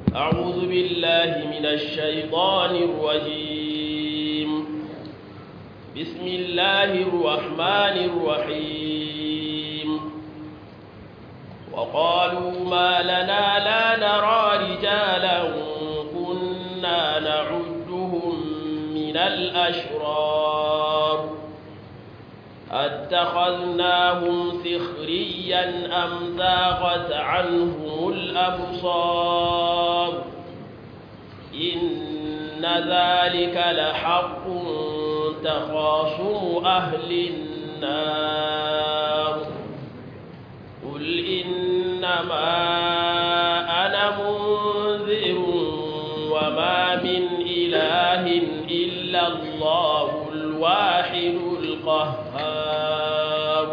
أعوذ بالله من الشيطان الرجيم بسم الله الرحمن الرحيم وقالوا ما لنا لا نرى رجالا كنا نعدهم من الأشرار أتخذناهم سخريا أم زاغت عنهم الأبصار إن ذلك لحق تخاصم أهل النار قل إنما أنا منذر وما من إله إلا الله الواحد القهار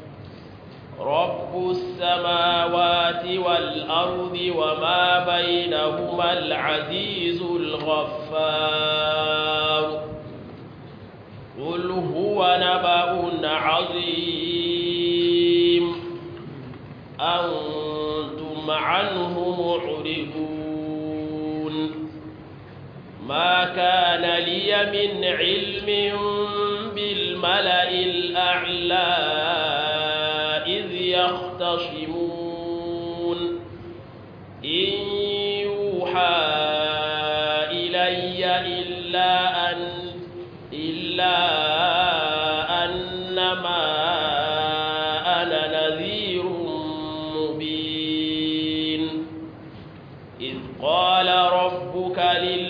رب السماوات والأرض وما بينهما العزيز الغفار قل هو نبأ عظيم أنتم عنه معرضون ما كان لي من علم بالملأ الأعلى إذ يختصمون إن يوحى إلي إلا أن إلا أنما أنا نذير مبين إذ قال ربك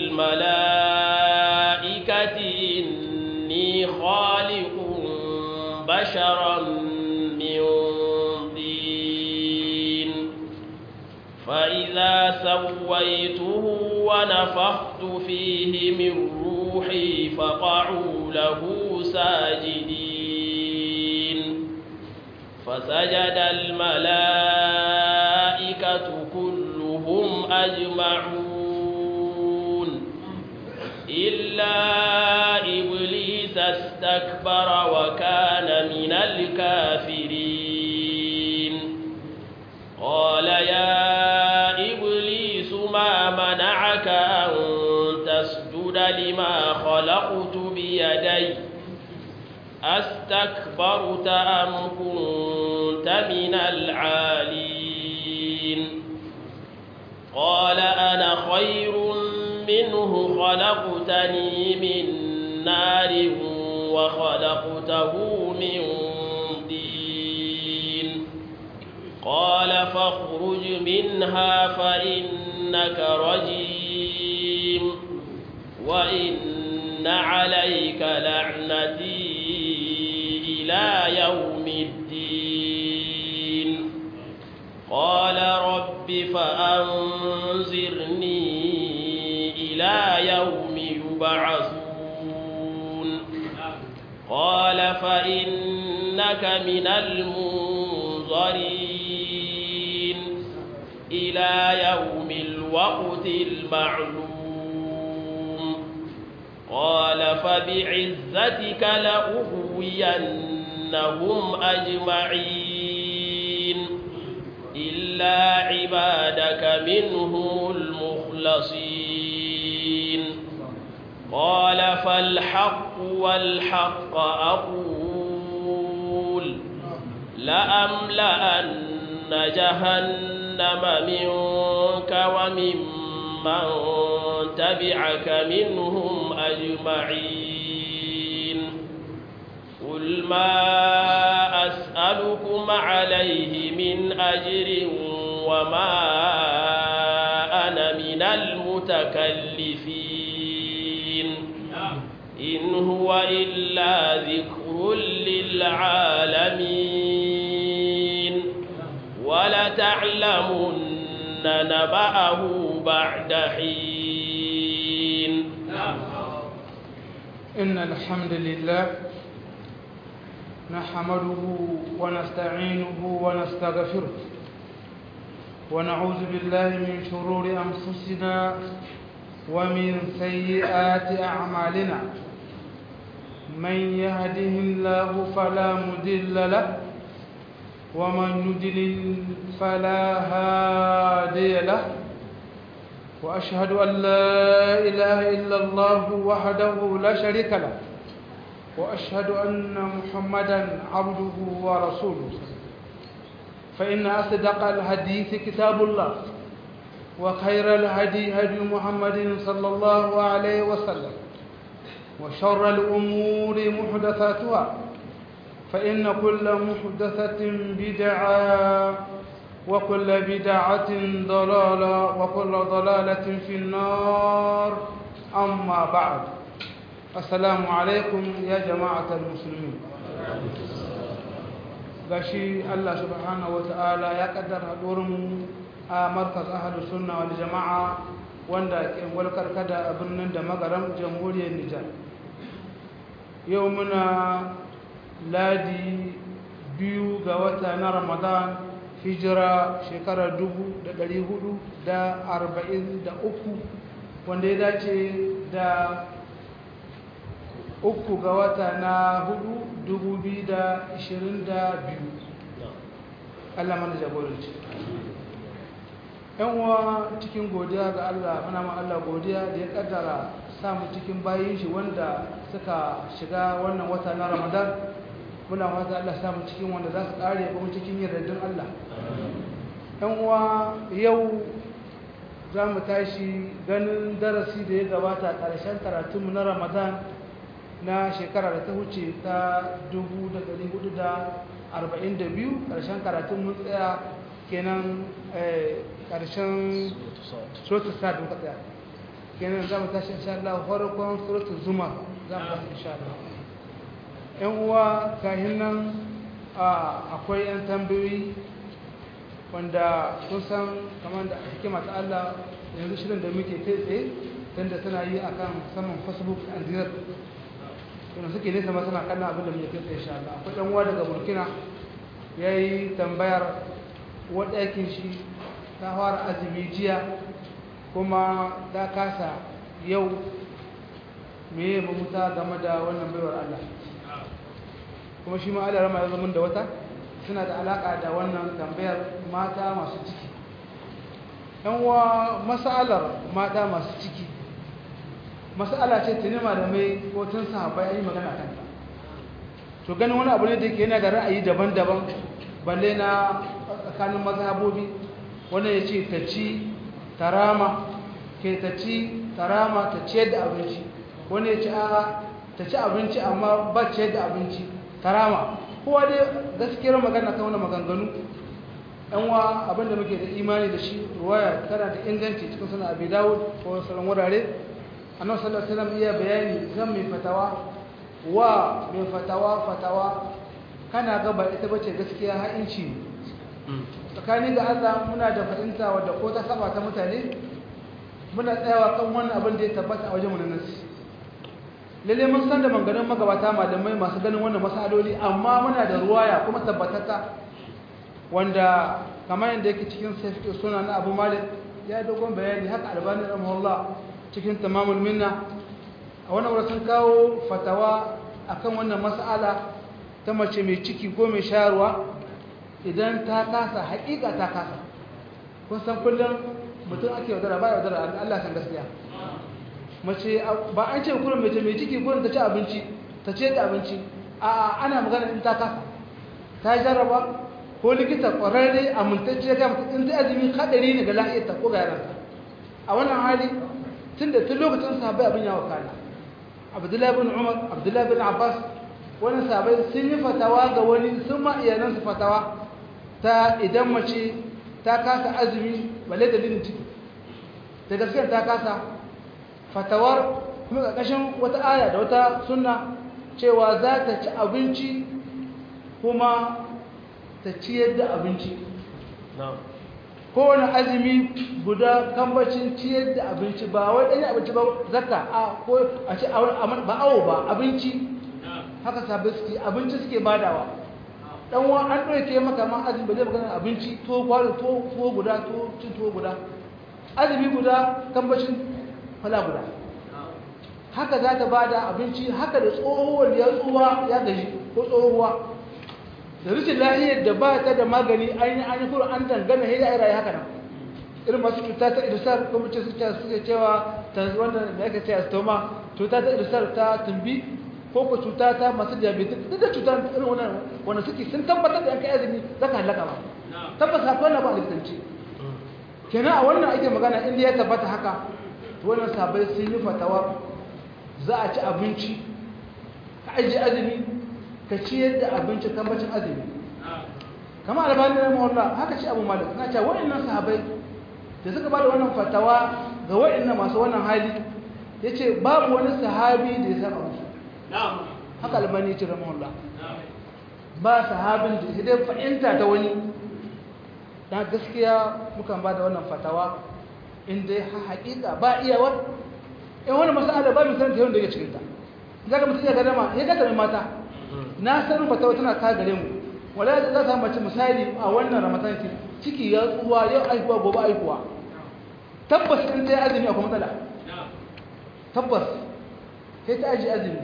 للملائكة إني خالق بشرا من طين فإذا سويته ونفخت فيه من روحي فقعوا له ساجدين فسجد الملائكة كلهم أجمعون إلا إبليس استكبر وكان من الكافرين قال يا إبليس ما منعك أن تسجد لما خلقت بيدي أستكبرت أم كنت من العالين قال أنا خير منه خلقتني من نار وخلقته من طين قال فاخرج منها فإنك رجيم وإن عليك لعنتي إلى يوم الدين قال رب فأنذرني إلى يوم يبعثون قال فإنك من المنظرين إلى يوم الوقت المعلوم قال فبعزتك لأغوينهم أجمعين إلا عبادك منهم المخلصين قال فالحق والحق أقول لأملأن جهنم منك ومن من تبعك منهم أجمعين قل ما أسألكم عليه من أجر وما أنا من المتكلفين إن هو إلا ذكر للعالمين ولتعلمن نبأه بعد حين إن الحمد لله نحمده ونستعينه ونستغفره ونعوذ بالله من شرور أنفسنا ومن سيئات أعمالنا من يهده الله فلا مضل له ومن يضلل فلا هادي له وأشهد أن لا إله إلا الله وحده لا شريك له وأشهد أن محمدا عبده ورسوله فإن أصدق الحديث كتاب الله وخير الهدي هدي محمد صلى الله عليه وسلم وشر الأمور محدثاتها فإن كل محدثة بدعة وكل بدعة ضلالة وكل ضلالة في النار أما بعد السلام عليكم يا جماعة المسلمين gashi Allah subhanahu wata'ala ya kaddara mu a markaz ahlus sunna wal jama'a wanda ke walkar kada a birnin da magaram jamhuriyar Nijar yau muna ladi biyu ga wata na Ramadan hijira shekarar dubu da ɗari hudu da arba'in da uku wanda ya dace da uku ga wata na hudu dubu biyu da ishirin da biyu Allah mana jagoranci yan uwa cikin godiya ga Allah muna ma Allah godiya da ya kaddara samu cikin bayin shi wanda suka shiga wannan wata na Ramadan muna wata Allah samu cikin wanda za su kare kuma cikin yardin Allah yan uwa yau za mu tashi ganin darasi da ya gabata ƙarshen karatunmu na Ramadan na shekara da ta wuce ta 1442 ƙarshen karatun mun tsaya kenan ƙarshen sotu sa da tsaya kenan za mu tashi insha Allah farkon sotu zuma za mu tashi insha Allah yan uwa kahin nan akwai yan tambayoyi wanda kun san kamar da hikima ta Allah yanzu shirin da muke kai tsaye tunda tana yi akan saman facebook and direct yana suke nesa ma suna kallon abin da muke kai insha Allah akwai dan uwa daga Burkina yayi tambayar wanda yake shi ta fara azumi jiya kuma ta kasa yau me ya mamuta game da wannan baiwar Allah kuma shi ma Allah rama ya zama da wata suna da alaka da wannan tambayar mata masu ciki yan uwa masalar mata masu ciki masala ce tuni malamai ko tun sahabbai yi magana kanta to ganin wani abu ne da ke yana da ra'ayi daban-daban balle na tsakanin mazhabobi wanda ya ce ta ci tarama ke ta ci tarama ta ciyar da abinci wani ya ce a ta ci abinci amma ba ciyar da abinci tarama kowa dai gaskiyar magana ta wani maganganu yan wa abinda muke da imani da shi ruwaya tana da inganci cikin suna abi dawud ko sauran wurare annabi sallallahu alaihi wasallam iya bayani zan mai fatawa wa mai fatawa fatawa kana ga ba ita bace gaskiya ha'inci tsakani ga Allah muna da fahimta wadda ko ta saba ta mutane muna tsayawa kan wannan abin da ya tabbata a wajen wannan nasi lalle mun san da manganin magabata malamai masu ganin wannan masaloli amma muna da ruwaya kuma tabbatata wanda kamar yadda yake cikin sai suna na Abu Malik ya dogon bayani haka albani rahimahullah cikin tamamul minna a wannan wurin sun kawo fatawa akan wannan mas'ala ta mace mai ciki ko mai shayarwa idan ta kasa haƙiƙa ta kasa kun san kullum mutum ake yaudara ba yaudara Allah san gaskiya mace ba an ce kullum mace mai ciki ko ta ci abinci ta ce da abinci a ana magana in ta kasa ta jarraba ko likita ƙwararre amintacce ga mutum in ta azumi hadari ne ga lafiyarta ko ga yaranta a wannan hali tun da tun lokacin sahabai abin ya wakana abdullahi bin umar abdullahi bin abbas wani sahabai sun yi fatawa ga wani sun ma iyalansu fatawa ta idan mace ta kasa azumi balle dalilin ciki da gaskiyar ta kasa fatawar kuma ƙarƙashin wata aya da wata sunna cewa za ta ci abinci kuma ta ciyar da abinci kowane azumi guda kambacin ciyar da abinci ba wai ɗanyi abinci ba zaka a ko a ce ba awo ba abinci haka sabbin suke abinci suke badawa dan wa an ɗauke maka ma azumi ba zai magana abinci to kwano to guda to cin to guda azumi guda kambacin fala guda haka za ta bada abinci haka da tsohuwar ya tsuwa ya gaji ko tsohuwa da rikin lahiyar da ba ta da magani an yi an yi kuro an dangana hira a rayu haka nan irin masu cuta ta irisar ko mace suke suke cewa ta wannan da aka ce stoma cuta ta irisar ta tumbi ko ko cuta ta masu diabetes duk da cuta irin wannan wanda suke sun tabbatar da an kai azumi zaka halaka ba tabbas akwai na ba likitanci kenan a wannan ake magana inda ya tabbata haka wannan sabai sun yi fatawa za a ci abinci ka ajiye azumi ka ciyar da abinci tambacin azumi kama albani na mawalla haka ci abu malik na cewa waɗannan sahabai da suka bada wannan fatawa ga waɗannan masu wannan hali ya ce babu wani sahabi da ya saba musu haka albani ya ce ramawalla ba sahabin da ya dai fahimta ta wani na gaskiya mukan ba da wannan fatawa inda ya haƙiƙa ba iyawar in wani masala ba mu san ta yawan da ya cikinta za ka mutu ya ga dama ya ga mata na sanin fatawa tana ta gare mu wala da za ta mace misali a wannan ramadan ki ciki ya tsuwa yau aihuwa gobe aihuwa tabbas in ta yi azumi akwai matsala tabbas sai ta aji azumi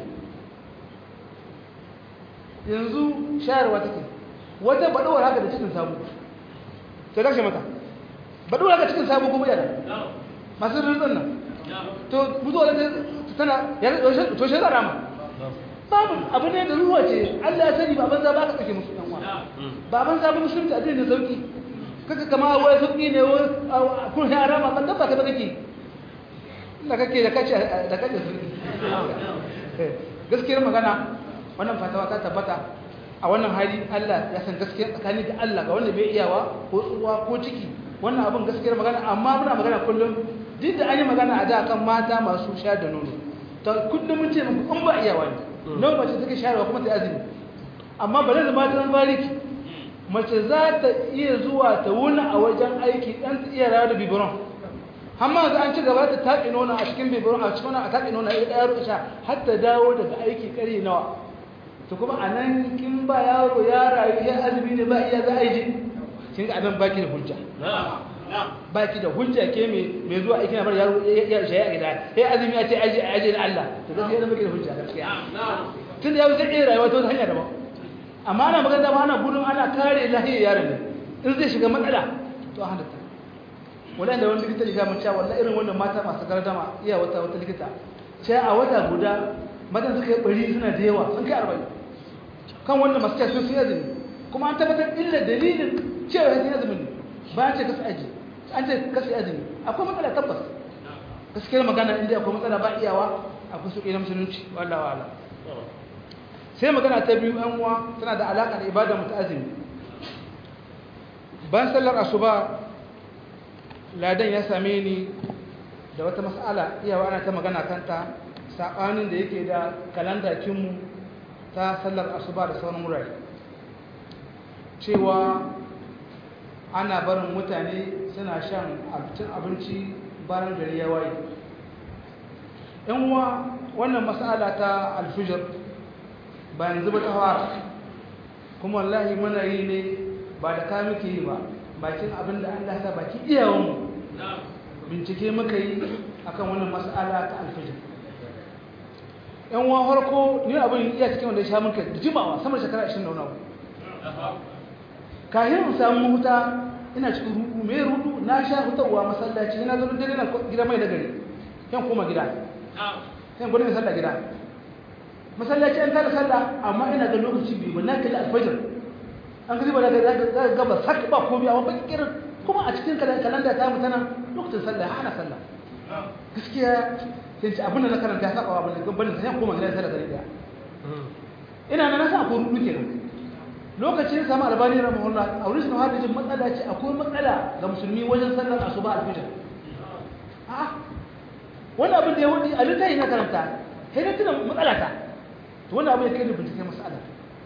yanzu shayarwa take wata baɗuwar haka da cikin sabu ta kashe mata baɗuwar haka cikin sabu gobe yana masu rinzon nan to mutuwa da tana to shi zara ma babu abu ne da ruwa ce Allah ya sani ba banza ba ka kake musu yan uwa ba banza ba musulunci a da sauki kaka kama wai sauki ne wai kun ya rama ban dabba ka ba kake da kake da kace da kace sauki gaskiyar magana wannan fatawa ta tabbata a wannan hali Allah ya san gaskiya tsakani da Allah ga wanda bai iyawa ko tsuwa ko ciki wannan abin gaskiyar magana amma muna magana kullum duk da an yi magana a da kan mata masu sha da nono ta kullum mun ce muku in ba iyawa ne nan mace take shayarwa kuma ta azumi amma ba da matan bariki mace za ta iya zuwa ta wuni a wajen aiki dan ta iya rawa da bibiron amma ga an ci gaba ta taƙi nuna a cikin bibiron a cikin a taƙi nuna ya ɗaya sha har ta dawo daga aiki ƙari nawa to kuma a nan kin ba yaro ya rayu ya azumi ne ba iya za a yi ji kin ga abin baki da hujja baki da hujja ke mai zuwa aikin bar yaro ya shaye a gida ya azumi ya ce aje aje na Allah to gaskiya da baki da hujja gaskiya tun da yaro zai iya rayuwa ta wata hanya daban amma ana magana ba ana gudun ana kare lahiyar yaron ne in zai shiga matsala to a halatta wala da wani likita ya mun cewa wallahi irin wannan mata masu gardama iya wata wata likita sai a wata guda matan suka yi bari suna da yawa sun kai arba'in kan wannan masu cewa sun yi azumi kuma an tabbatar illa dalilin cewa sun yi azumin ne ba ce kasu aji an ce kasu azumi akwai matsala tabbas gaskiyar magana inda akwai matsala ba iyawa akwai su na musulunci wallah wa ala sai magana ta biyu yan uwa tana da alaƙa da ibada mutu azumi bayan sallar asuba ladan ya same ni da wata mas'ala iyawa ana ta magana kanta saɓanin da yake da kalanda kinmu ta sallar asuba da sauran wurare cewa ana barin mutane suna shan cin abinci bayan gari ya waye yan uwa wannan mas'ala ta alfijir bayan zuba ta fara kuma wallahi muna yi ne ba da ka muke yi ba bakin abin da Allah ta baki iyawanmu bincike muka yi akan wannan mas'ala ta alfijir yan uwa harko ni abin iya cikin wanda ya sha muka da jimawa sama shekara 20 da wani abu kahin samu huta ina cikin rudu mai rudu na sha hutawa masallaci ina zo dare na gida mai da gari kan koma gida kan gudun sallah gida masallaci an tada sallah amma ina da lokaci biyu ba na kalli alfajir an gaji ba da ga gaba sak ba komai amma baki kirin kuma a cikin kalanda ta mu tana lokacin sallah hana sallah gaskiya sai ce abin da na karanta ya saba abin da ban sai koma gida sallah gari daya ina na nasa ko rudu kenan lokacin samu albani rahimahullah a wurin sun hada jin matsala ce akwai matsala ga musulmi wajen sallar asuba alfijir a wani abin da ya wadi a littafi na karanta sai na tuna matsala ta to wani abin ya kai da bincike matsala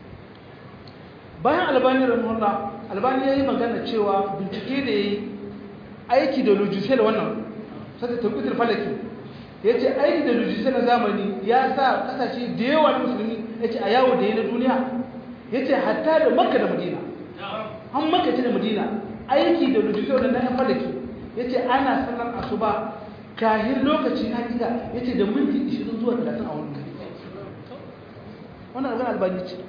bayan albani rahimahullah albani ya yi magana cewa bincike da ya yi aiki da lujisel wannan sai ta kudur falaki ya ce aiki da lujisel na zamani ya sa kasashe da yawa na musulmi ya ce a yawo da ya na duniya ya ce hatta da makka da madina an makka ce da madina aiki da lujisau da na yan falaki ya ce ana sanar asuba kahin lokaci na gida ya ce da minti 20 zuwa 30 a wani wannan abin albani ce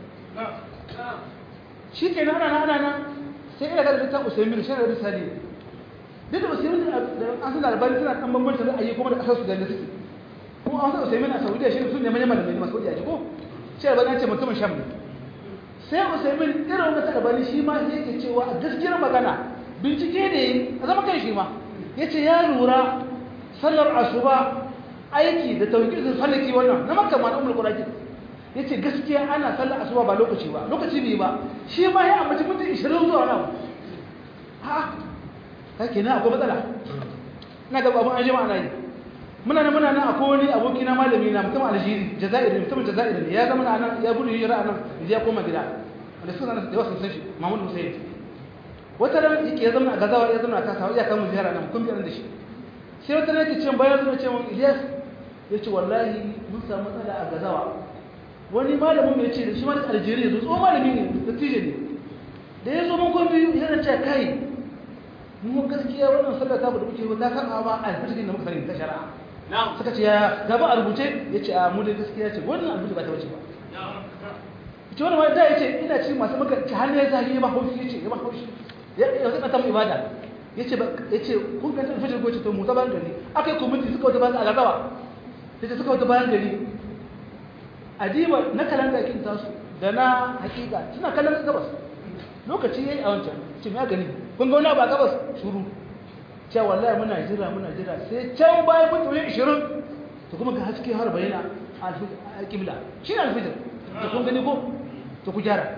shi ke nan ana ana nan sai ina ga da ta usaimin shi da risali duk da usaimin da an san albani suna dan bambancin ra'ayi kuma da kasar su da suke kuma an san usaimin a saudiya shi sun ne manyan malamai masu saudiya ji ko shi albani ce mutumin sham ne sai usaimin irin wanda ta albani shi ma sai yake cewa a gaskiyar magana bincike ne a zama kan shi ma ya ce ya lura sallar asuba aiki da tauhidin falaki wannan na makka ma ummul qur'an ya ce gaskiya ana sallar asuba ba lokaci ba lokaci ne ba shi ma ya amince mutum 20 zuwa nan ha kake na akwai matsala ina ga abun an jima ana yi muna nan muna nan akwai wani aboki na malami na mutum aljiri jazairi mutum jazairi ne ya zama nan ya gudu hijira nan ya koma gida wanda suka nan da wasu sun shi mahmud hussein wata ran yake ya zama a gazawa ya zama a kasa ya kama ziyara nan kun biyar da shi sai wata ran yake ce bayan zuwa ce mun ilyas ya ce wallahi mun samu matsala a gazawa wani malamin mai ce da shi ma da aljiri yanzu tsohon malami ne da tije ne da ya zo mun kun biyu yana ce kai mu gaskiya wannan sallar ta da muke ta kan ba alfijin da muka sani ta shari'a suka ce ya gaba a rubuce ya ce a mu da gaskiya ce wannan alfijin ba ta wuce ba ce wani wani da ya ce ina ci masu maka ci hannu ya zagi ya ba haushi ya ce ya ba haushi ya zai ɓata mu ibada ya ce ya ce kun kan alfijin goce to mu ta bayan gari aka yi kwamiti suka wata bayan alagawa ya ce suka wata bayan gari adiba na kalanda kin tasu da na hakika suna kallon gabas lokaci yayi a wancan ce me gani kun ga wani ba gabas shuru cewa wallahi muna jira muna jira sai can bayan mutum 20 to kuma ga haske har bayyana al-qibla shi ne al-fajr to kun gani ko to ku gyara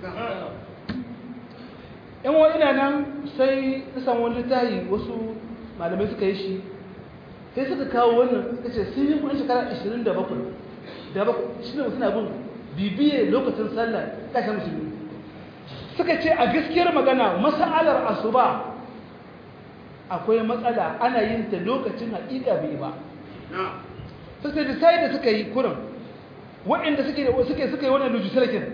in wa ina nan sai isan wani littafi wasu malamai suka yi shi sai suka kawo wannan suka ce sun yi kudin shekara 27 da bakwai shi ne suna bin bibiye lokacin sallah kashe musulmi suka ce a gaskiyar magana mas'alar asuba akwai matsala ana yin ta lokacin haƙiƙa bai ba sai da sai da suka yi kurin waɗanda suke suke suka yi wannan legislature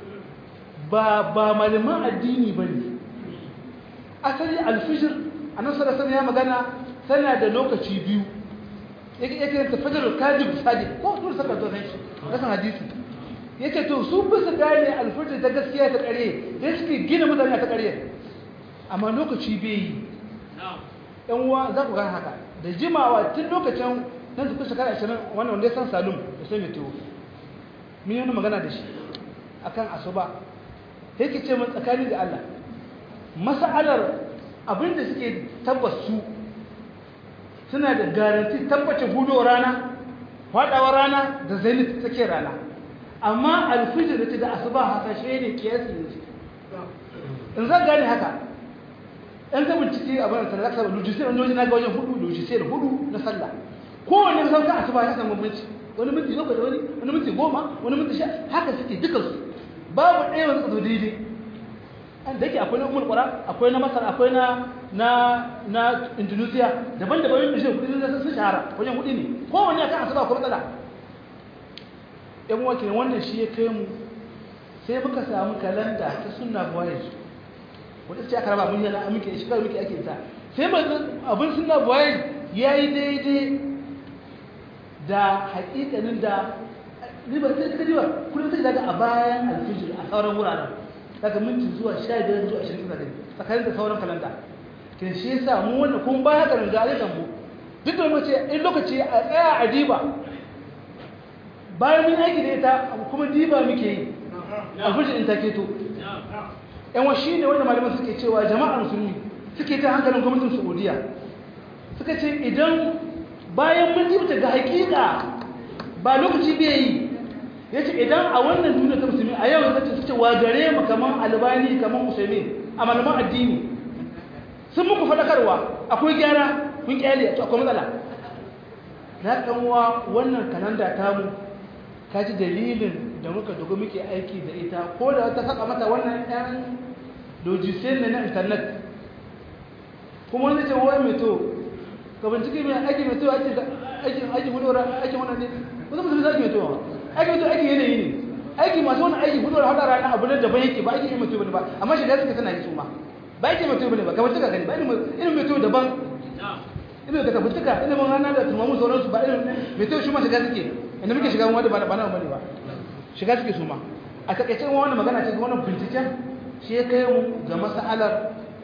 ba ba malaman addini bane asali alfijir annabi sallallahu alaihi ya magana tana da lokaci biyu yake yake ta fajr kadib sadiq ko dole saka to san shi kasan hadisi yace to su bisa gane alfajr ta gaskiya ta kare da suke gina mutane ta kare amma lokaci bai yi yan uwa za ku gane haka da jimawa tun lokacin nan da kusa shekara 20 wannan wanda ya san salum da sai mai tuwo mun yi wani magana da shi akan asuba yake ce mun tsakani da Allah mas'alar abinda suke tabbas su suna da garanti tabbacin hudu rana faɗawa rana da zenith take rana amma alfijir da da asuba hasashe ne kiyasi ne in zan gane haka ɗan ta bincike a bana sallah ka lujisai wani wajen na ga wajen hudu lujisai da hudu na sallah kowane ka sauka asuba ya samu minti wani minti bakwai da wani wani minti goma wani minti sha haka suke dukansu babu ɗaya wanda suka zo daidai da yake akwai na umar kwara akwai na masar akwai na na na indonesia daban-daban yin bishin kudi sun shahara wajen kudi ne kowane akan asuba ko matsala yan wakilin wannan shi ya kai mu sai muka samu kalanda ta sunna voyage wadda ce aka raba mun yana muke shi kawai muke ake ta sai ba abin sunna voyage ya yi daidai da hakikanin da riba sai ka riba kullum sai daga a bayan alfijir a sauran wuraren daga minti zuwa sha biyar zuwa ashirin da tsakanin da sauran kalanda kin shi yasa mu wannan kun ba haka da alikan mu duk da mace in lokaci a tsaya a diba bayan mun aiki da ita kuma diba muke yi a fujin in take to yan wa shine wanda malaman suke cewa jama'ar musulmi suke ta hankalin gwamnatin Saudiya suka ce idan bayan mun diba ga hakika ba lokaci bai yi ya ce idan a wannan duniya ta musulmi a yau zai su ce wa gare mu kaman albani kaman musulmi a malaman addini sun muku faɗakarwa akwai gyara kun kyale to akwai matsala na kanwa wannan kananda tamu ka ji dalilin da muka dogo muke aiki da ita ko da wata saka mata wannan ɗan lojisai ne na intanet kuma wani ce wai mai to ka bincike mai aiki mai to aikin aikin hudu aikin wannan ne wasu musulmi za ki mai to aiki mutu aiki yanayi ne aiki masu wani aiki hudu da hada rana abu ne daban yake ba aiki mutu bane ba amma shiga suke tana yi su ma ba aiki mutu bane ba kamar tuka gani ba ilimin mutu daban ilimin da kabutuka ilimin rana da tumamu sauransu ba ilimin mutu shi ma shiga suke inda muke shiga wanda ba na bane ba shiga suke su ma a takaice wannan magana ce wannan binciken shi ya kai mu ga masalar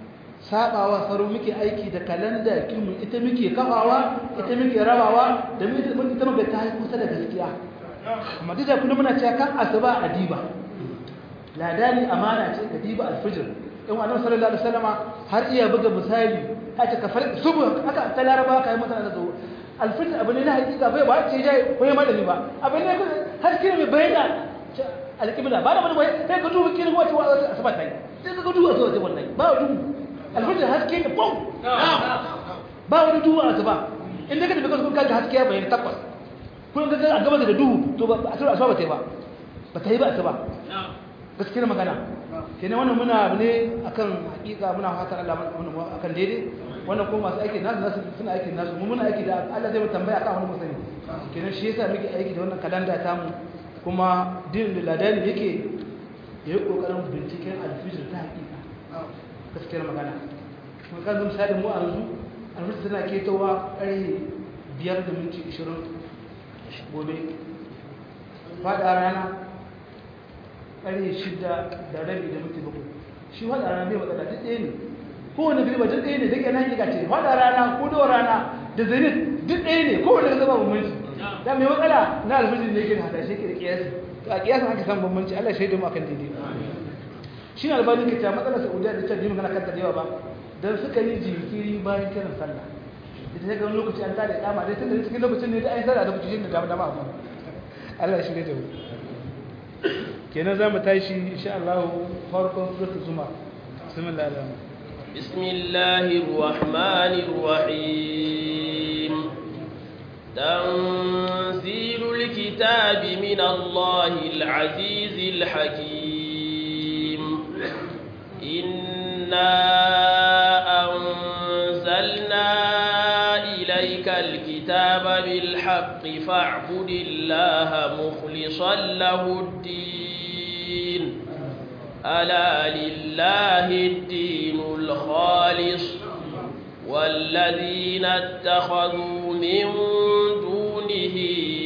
sabawa saro muke aiki da kalanda kimu ita muke kafawa ita muke rabawa da mu ita muke ta kusa da gaskiya amma duk da kullum muna cewa kan asuba a diba ladani amana ce ka diba alfijir in annabi sallallahu alaihi wasallama har iya buga misali haka ka farki subu haka ta laraba kai mutane da zuwa alfijir abu ne na hakika bai ba ce jai ko malami ba abu ne har kira mai bayyana alƙibla ba da wani bai sai ka duba kirin wata wata asuba ta yi sai ka duba asuba ta wallahi ba dubu alfijir haske ne bom ba wani dubu asuba in daga tafi kasu kaga haske ya bayyana takwas kun ga a gaba da duhu to ba asuba ba ta yi ba ba ta yi ba asuba gaskiyar magana kenan wannan muna abu ne akan hakika muna fatan Allah akan daidai wannan kuma masu aiki nasu nasu suna aiki nasu mu muna aiki da Allah zai mu tambaya akan wani musani kenan shi yasa muke aiki da wannan kalanda ta mu kuma din da ladani yake yayi kokarin binciken alfijir ta hakika gaskiyar magana mun kan zama misali mu a yanzu alfijir tana ketowa ƙarfe biyar da minti ishirin gobe faɗa rana ƙarfe shida da rabi da minti bakwai shi faɗa rana bai matsala duk ɗaya ne kowane gari ba duk ɗaya ne duk yana hakika ce faɗa rana ko da rana da zenit duk ɗaya ne kowane ka zama bambanci da mai matsala na alfijir ne yake hada shi ke da kiyasi to a kiyasin aka san bambanci Allah shaidu mu akan daidai shi ne albani ke cewa matsalar saudiya da cewa magana kanta da yawa ba don suka yi jinkiri bayan kiran sallah ita ta ga lokaci an tada kama dai tun da cikin lokacin ne da an sallah da lokacin da dama dama abu Allah shi da mu kenan za mu tashi insha Allah farkon suratul zuma bismillah alhamdulillah بسم الله الرحمن الرحيم تنزيل الكتاب من الله العزيز الحكيم إنا أنزلنا إليك الكتاب بالحق فاعبد الله مخلصا له الدين ألا لله الدين الخالص والذين اتخذوا من دونه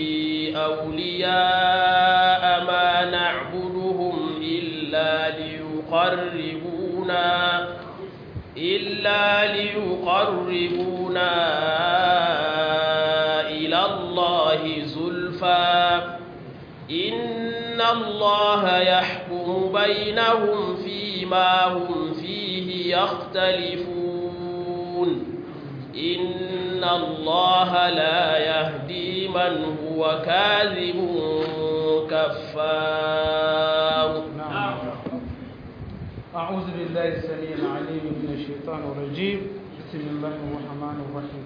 أولياء ما نعبدهم إلا ليقربونا إلا ليقربونا إلى الله زلفى إن الله يحكم بينهم فيما هم فيه يختلفون إن الله لا يهدي من هو كاذب كفار أعوذ بالله السميع العليم من الشيطان الرجيم بسم الله الرحمن الرحيم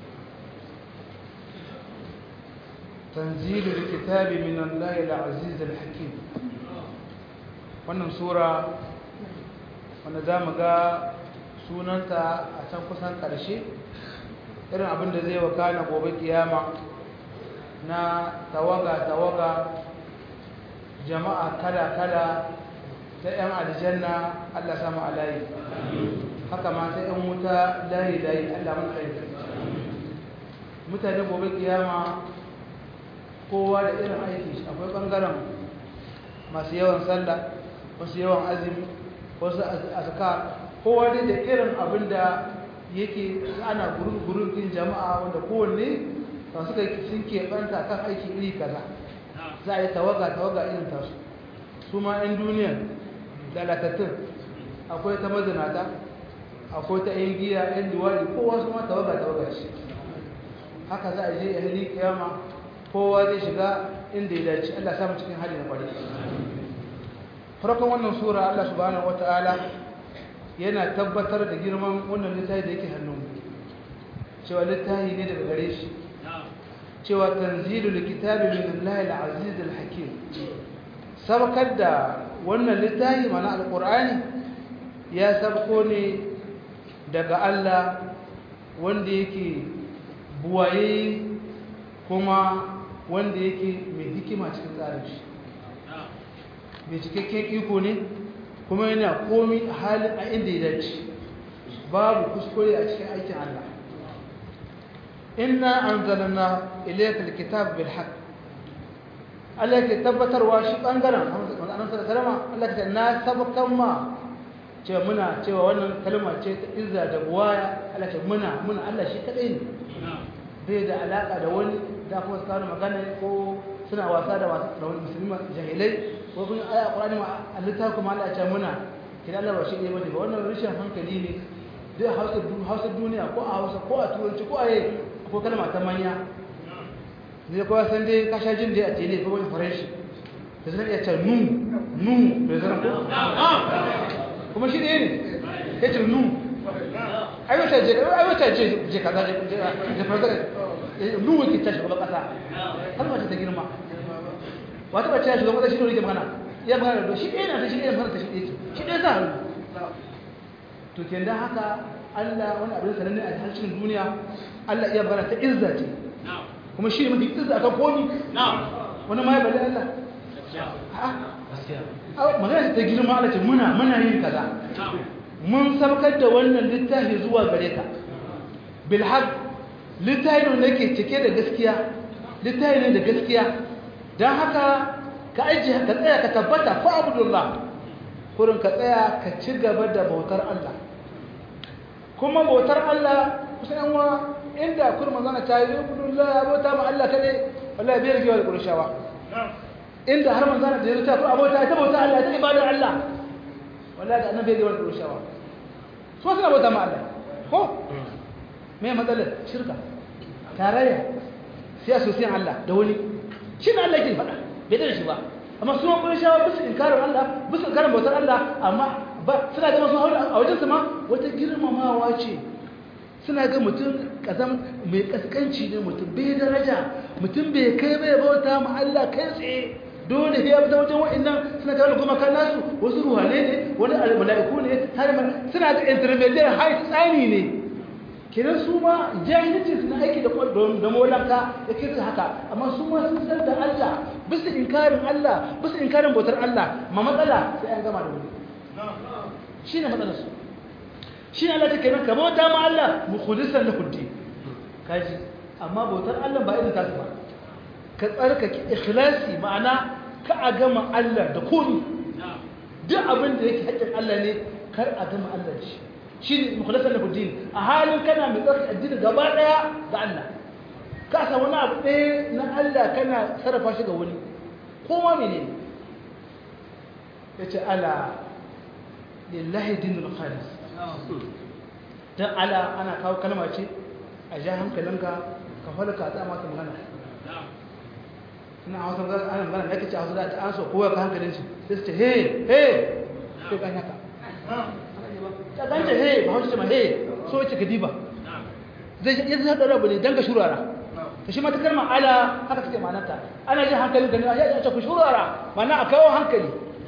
تنزيل الكتاب من الله العزيز الحكيم wannan sura wanda za mu ga sunanta a can kusan ƙarshe irin abin da zai wakana gobe kiyama na tawaga-tawaga jama'a kala-kala ta 'yan aljanna Allah samu alayi haka ma ta 'yan wuta layi-layi Allah mun aiki mutane gobe kiyama kowa da irin aiki akwai ɓangaren masu yawan sallah wasu yawan azumi wasu azkar kowa dai da irin abin da yake ana gurin din jama'a wanda kowanne ba suka sun keɓanta kan aiki iri kaza za a yi tawaga tawaga irin tasu su ma 'yan duniya lalatattun akwai ta mazinata akwai ta 'yan giya 'yan duwali kowa su ma tawaga tawaga shi haka za a je a hili kiyama kowa zai shiga inda ya dace Allah samu cikin hali na kwari farkon wannan sura Allah subhanahu wata'ala yana tabbatar da girman wannan littafi da yake hannun cewa littafi ne daga gare shi cewa tanzilul kitabi min Allah al-aziz al-hakim sabakar da wannan littafi mana alqur'ani ya sabko ne daga Allah wanda yake buwaye kuma wanda yake mai hikima cikin tsarin shi mai cikakken iko ne kuma yana komi a halin a inda ya dace babu kuskure a cikin aikin Allah inna anzalna ilayka alkitab bil haqq Allah ke tabbatarwa shi bangaren annabi sallallahu alaihi Allah ke na sabkan ma cewa muna cewa wannan kalma ce ta izza da buwaya Allah ce muna muna Allah shi kadai ne bai da alaka da wani da kuma su kawo magana ko suna wasa da wasu da wani musulmi jahilai ko kuma aya Qur'ani ma Allah kuma Allah ya ce muna kina Allah ba shi ne bane ba wannan rashin hankali ne duk Hausa Hausa duniya ko a Hausa ko a Turanci ko a yi ko kalma ta manya zai kowa san dai kasha jin dai a tele ko wani faranshi da zan iya ce nu nu da zan ko kuma shi ne ya ce nu aiwata je aiwata je je kaza je je farka nu wake tashi kuma kasa kalma ta girma wata bace ya shiga shi ne yake magana ya magana da shi ɗaya na ta shi ɗaya magana ta shi ɗaya ce shi ɗaya za to ke da haka Allah wani abin sananne a harshen duniya Allah iya magana ta izza ce kuma shi ne mafi izza akan komi wani ma ya bali Allah magana ta girma Allah ce muna muna yin kaza mun sabkar da wannan littafi zuwa gare ka bil haq littafi ne ke cike da gaskiya littafi ne da gaskiya dan haka ka aje ka tsaya ka tabbata fa abdullah kurin ka tsaya ka ci gaba da bautar Allah kuma bautar Allah kusan yan wa inda kurma zana ta yi abdullah ya bauta ma Allah kade wallahi bai rigewa da kurshawa inda har manzana da ya ta ku abota ta bauta Allah ta ibadar Allah wallahi da annabi bai rigewa da kurshawa so suna bauta ma Allah ko me matsalar shirka tarayya sai asosiyan Allah da wani shi ne Allah ke faɗa bai da shi ba amma su kuma shawa bisu inkarin Allah bisu inkarin bautar Allah amma ba suna ga masu haula a wajen su ma wata girmamawa ce suna ga mutum kazam mai kaskanci ne mutum bai daraja mutum bai kai bai bauta ma Allah kai tsaye dole ya fita wajen wa'annan suna tare da kuma kan nasu wasu ruhane ne wani mala'iku ne har suna da intermediate high tsani ne kenan su ma jahilci suna aiki da da molanka da ke haka amma su ma sun san da Allah bisa inkarin Allah bisa inkarin bautar Allah ma matsala sai an gama da wani shine matsalar su shine Allah take nan ka bauta ma Allah mukhlisan lahu din kaji amma bautar Allah ba irin tasu ba ka tsarkake ikhlasi ma'ana ka a gama Allah da komi duk abin da yake haƙƙin Allah ne kar a gama Allah da shi shi ne mukhlasar lahu din a halin kana mai tsarki addini gaba daya ga Allah ka sa wani abu ɗaya na Allah kana sarrafa shi ga wani kowa mene ya ce ala lillahi dinul khalis dan ala ana kawo kalma ce a ja hankalinka ka falka ta mata magana ina a wasu ana magana da kace a wasu da ta an so kowa ka hankalin shi sai su ce he he sai kan haka ta ganta he ba hausa ma he so wace ka diba zai yi zai da rabu ne dan ka shurara ta shi mata kalmar ala haka take ma'anarta ana jin hankalin ka ne a yaji a ce ku shurara ma'ana a kawo hankali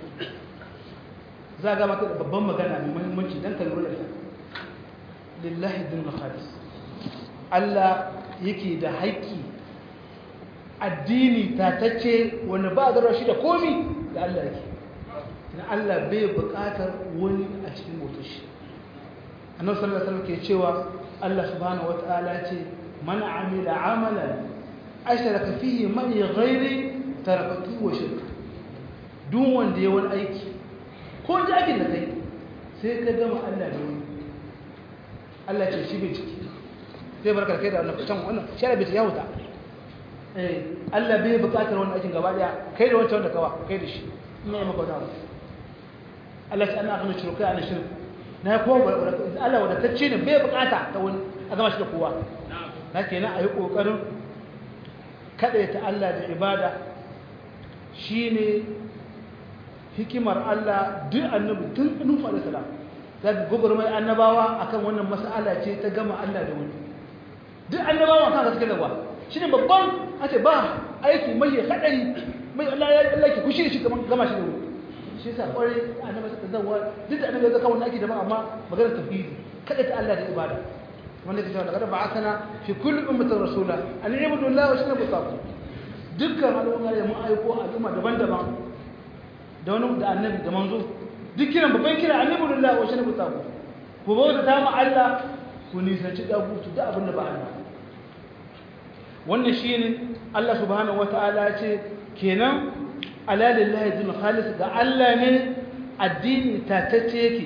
za ga mata da babban magana mai muhimmanci dan ka lura da ita lillahi dinul khalis Allah yake da haƙƙi addini tatacce wanda ba a shi da komi da Allah yake na Allah bai buƙatar wani a cikin motar shi annabi sallallahu alaihi wasallam ke cewa Allah subhanahu wataala ce man amila amalan ashraka fihi man ghairi tarakatu wa shirka duk wanda ya wani aiki ko da aikin da kai sai ka gama Allah da wani Allah ce shi bai ciki zai barka kai da wannan can wannan sharabi ya huta eh Allah bai buƙatar wannan aikin gaba daya kai da wancan wanda kawa kai da shi ina yi maka wata Allah ta ana gano shirka ana shirka na ko Allah wadatacce ne bai bukata ta wani a gama shi da kowa na kenan a yi ƙoƙarin kaɗaita Allah da ibada shi ne hikimar Allah duk annabi tun nufa da salam za ka gobar mai annabawa akan wannan mas'ala ce ta gama Allah da wani duk annabawa kan suke da ba shi ne babban a ce ba aiki mai haɗari mai Allah ki kushi shi gama shi da wani shi yasa kwarai annabi suka zawa duk da annabi ya zaka wannan aiki daban amma maganar tauhidi kada ta Allah da ibada wanda ke cewa daga ba'athana fi kulli ummatin rasula an ibudu Allah wa shanabu tabu dukkan al'umma da mun aiko al'umma daban-daban da wani da annabi da manzo duk kiran babban kira an ibudu Allah wa shanabu tabu ku bauta ta ma Allah ku nisanci dagutu da abin da ba Allah wannan shine Allah subhanahu wataala ya ce kenan ala lillahi din khalis ga Allah ne addini tatacce yake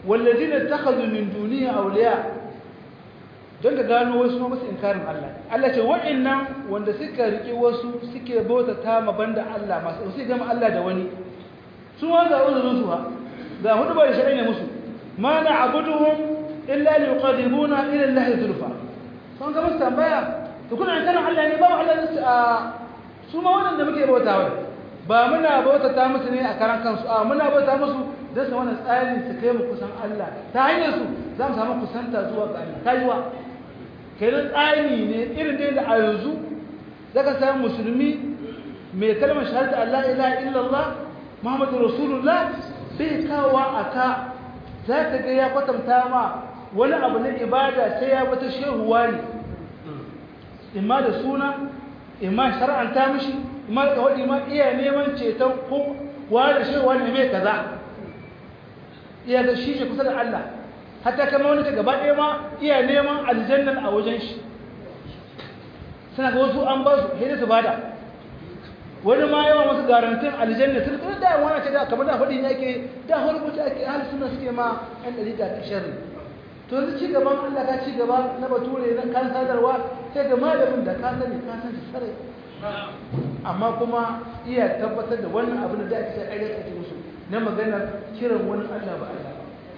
wallazina takhadhu min duniya awliya don ka gano wasu ma masu inkarin Allah Allah ce wa'annan wanda suka riƙe wasu suke bauta ta ma banda Allah masu su gama Allah da wani su ma ga uzurin su ha ga hudu bai shari'a ne musu ma na'buduhum illa liqadimuna ila Allah zulfa sun ga musu tambaya to kuna inkarin Allah ne ba mu Allah a su ma wanda muke bauta wa ba muna bauta ta musu ne a karan kansu a muna bauta musu don su wannan tsarin su kai mu kusan Allah ta hanyar su za mu samu kusanta zuwa ga Allah kajuwa kenan tsari ne irin da a yanzu zaka samu musulmi mai kalmar shahada Allah ilaha illallah Muhammadu Rasulullah bai kawo aka za ka ga ya kwatanta ma wani abu na ibada sai ya bata shehuwa ne imma da suna imma shar'anta mishi imma da wadi ma iya neman ceton ko wa da shehuwa ne mai kaza iya da shi ke kusa da Allah hatta kama wani ta gaba ɗaya ma iya neman aljannan a wajen shi suna ga wasu an ba su hidda su bada wani ma yawan wasu garantin aljanna sun kuma da wani ce da kamar da faɗi ne ake da hulbuta ake ahli suna suke ma ɗan ɗari da sharri to yanzu ci gaban Allah ka ci gaba na bature na kan sadarwa sai ga malamin da ka sani ka san shi sarai amma kuma iya tabbatar da wannan abin da ake sai ayyuka ake musu na maganar kiran wani Allah ba Allah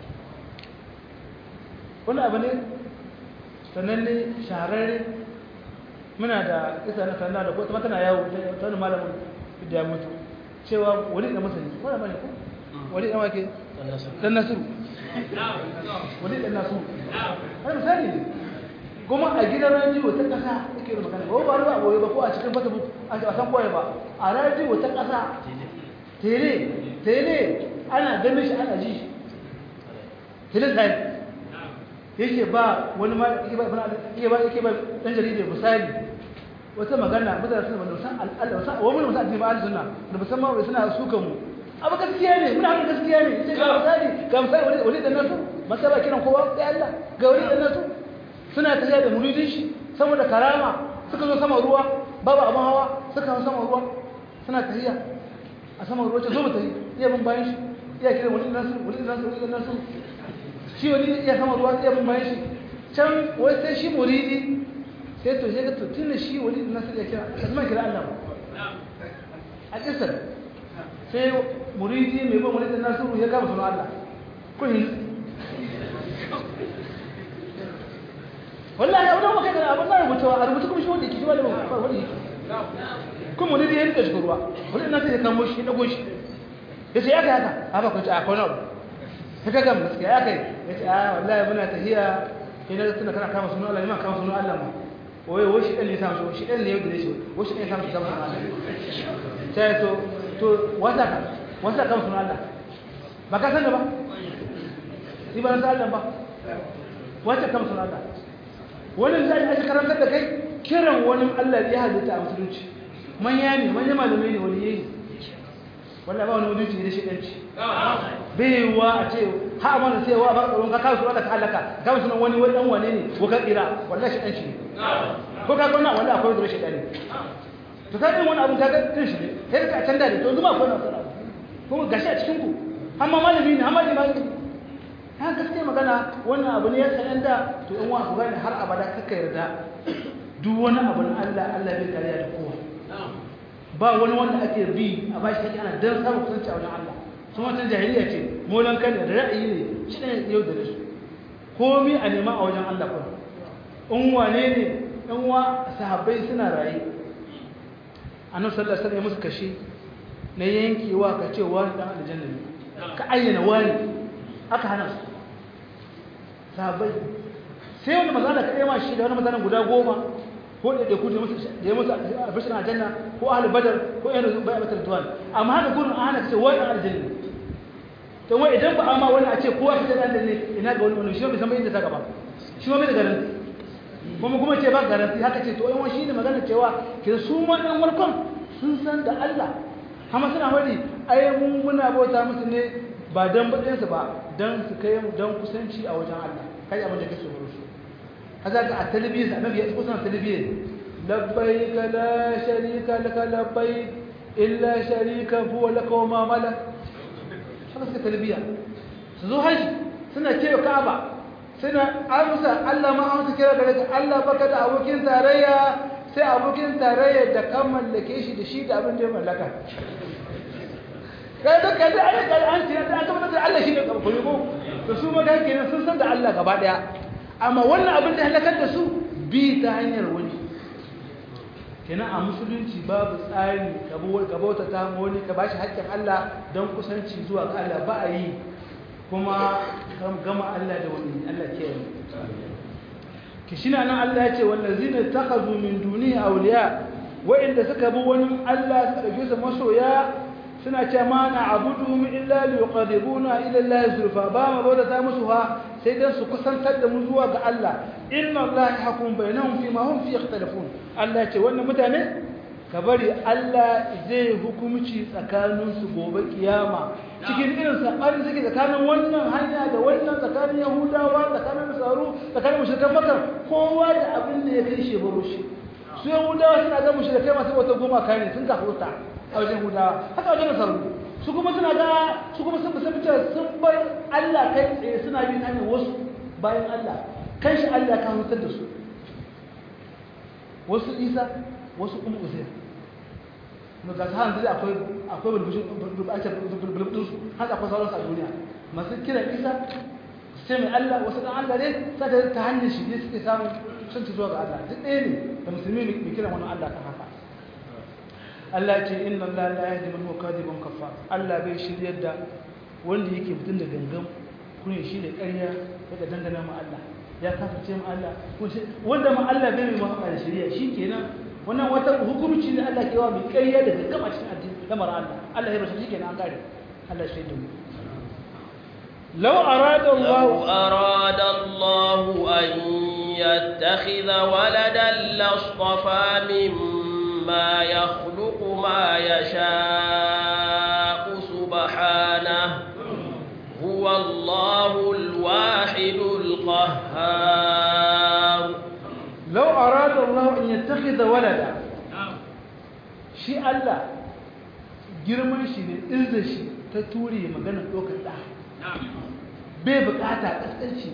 wani abu ne sannan ne shahararre muna da isa na sannan da kuma tana yawo ta wani malamin da ya mutu cewa wani da masani wani bane ko wani da wake dan nasiru wani dan nasiru wani misali ne kuma a gidan rediyo ta kasa yake da magana ba ba ba boye ba ko a cikin facebook a san koyi ba a rediyo ta kasa tele tele ana ganin shi ana ji shi tele sai yake ba wani ma yake ba yake ba yake ba dan jarida misali wata magana mutane suna wanda san al'ada san wa mun musan ba sunna da musamman wai suna sukan mu abu gaskiya ne muna hakan gaskiya ne sai ga misali ga misali wani wani dan nasu masa ba kiran kowa sai Allah ga wani dan nasu suna tafiya da muridin shi saboda karama suka zo sama ruwa babu abin hawa suka zo sama ruwa suna tafiya a sama ruwa ce zo mu tafi iya bin bayan shi iya kiran wani dan nasu wani dan nasu wani dan nasu shi wani iya sama ruwa iya bin bayan shi can wai sai shi muridi sai to sai ga to tun shi wani da nasu ya kira kalmar kira Allah a kisar sai muridi mai bin wani da nasu ya kama sunan Allah kun yi wallahi abin da muka da abin da rubuta a rubuta kuma shi wanda yake shi wanda ba wanda yake kun muridi ya rika shi ruwa wani nasu ya kamo shi na goshi ya ce ya kai haka haka kun ce a kwana abu ta gam gaskiya ya kai ya ce a wallahi muna tahiya ina da tuna kana kama sunan Allah ne ma kama sunan Allah ma wai wai shi ɗan ne samu shi ɗan ne yau da shi wai shi ɗan samu shi samu sunan Allah sai to to wata ka wata kama sunan Allah ba ka san da ba ni ba na san Allah ba wata kama sunan Allah wani zai ake karantar da kai kiran wani Allah ya halitta a musulunci manya ne manya malamai ne wani yayi wallahi ba wani mutunci da shi ɗanci baiwa a ce ha amana sai wa ba tsaron ka kawo su ka halaka kawo sunan wani wani dan wane ne ko ka tsira wallahi shi dan shi ko ka gona wallahi akwai zuwa shi dan to ka wani abu ka ga din shi ne sai ka canda da to zuma akwai na sana kuma gashi a cikin ku amma malami ne amma malami ha gaskiya magana wannan abu ne ya sanan da to in wa ku gane har abada kaka yarda duk wani abu na Allah Allah bai kariya da kowa ba wani wanda ake bi a bashi kake ana dan samun kusanci a wajen Allah sun wata jahiliya ce molan kan da ra'ayi ne shi ne yau da su komi a nema a wajen Allah kuma in wane ne in wa sahabbai suna raye annabi sallallahu alaihi wasallam musu kashe na yankewa ka ce wani dan aljanna ne ka ayyana wani aka hana su sahabbai sai wanda maza da kai ma shi da wani mutanen guda goma ko da da kudi musu da ya musu albishin aljanna ko ahli badar ko yana bai abatar duwan amma haka gurin an hana kace wani aljanna to wai idan ba amma wani a ce kowa fita dan ne ina ga wani wani shi bai san bai inda ta gaba shi ma bai da garanti kuma kuma ce ba garanti haka ce to ai wani shine magana cewa ke su ma dan warkon sun san da Allah amma suna wani ai mun muna bauta musu ne ba dan badin su ba dan su kai mu dan kusanci a wajen Allah kai abin da kake so su هذا التلبية النبي يقول التلبية لبيك لا شريك لك لبيك إلا شريك هو لك وما ملك خلاص التلبية سزو حج suna kewa ka'aba suna amsa Allah ma amsa kira gare ka Allah baka da abokin tarayya sai abokin tarayya da kan mallake shi da shi da abin da ya mallaka kai da kai da ai kai an tira da aka da Allah shi ne karkuri ko to su ma kai kenan sun san da Allah gaba daya amma wannan abin da halakar da su bi ta hanyar wani kenan a musulunci babu tsari ka bauta ta wani ka bashi haƙƙin Allah don kusanci zuwa ga Allah ba a yi kuma gama Allah da wani Allah ke yi kishina nan Allah ya ce wallazina takhazu min duni awliya wa'inda suka bi wani Allah suka dauke su masoya suna ce ma na abuduhum illa liqarribuna ila Allah zulfa ba ma bauta ta musu ha sai dan su kusantar da mu zuwa ga Allah inna Allah yahkum bainahum fi ma hum fi yakhtalifun Allah ya ce wannan mutane ka bari Allah zai hukumci tsakanin su gobe kiyama cikin irin sabarin suke tsakanin wannan hanya da wannan tsakanin Yahudawa tsakanin Nasaru tsakanin mushrikan Makka kowa da abin da ya kai shi baro shi su Yahudawa suna ga mushrikai masu wata goma kai ne sun kafurta a wajen Yahudawa haka wajen Nasaru su kuma suna ga su kuma sun bisa fitar sun bar Allah kai tsaye suna bin hanyar wasu bayan Allah kan shi Allah ka hutar da su wasu Isa wasu kuma Uzair mu ga ta hanzu akwai akwai bulbushin bulbushin su haka akwai sauransu a duniya masu kiran Isa sai mai Allah wasu dan Allah ne sai ta hanyar shi ne suke samun sun ci zuwa ga Allah duk ɗaya ne da musulmi mai kiran wani Allah kan haka Allah ce inna Allah la yahdi man huwa kadhibun kaffar Allah bai shiryar da wanda yake mutun da gangan kuma shi da ƙarya daga dangana ma Allah ya kafirce ma Allah wanda ma Allah bai mai maka da shari'a shikenan wannan wata hukunci ne Allah ke wa mai ƙarya da gangan a cikin addini lamar Allah Allah ya bashi shikenan an gare Allah shi da mu لو أراد الله لو أراد الله أن يتخذ ولدا لاصطفى مما يخلق ما يشاء سبحانه هو الله الواحد القهار لو أراد الله أن يتخذ ولدا شيء الله girman shi ne izda shi ta ture maganar ɗaukar ɗa bai bukata ƙasƙanci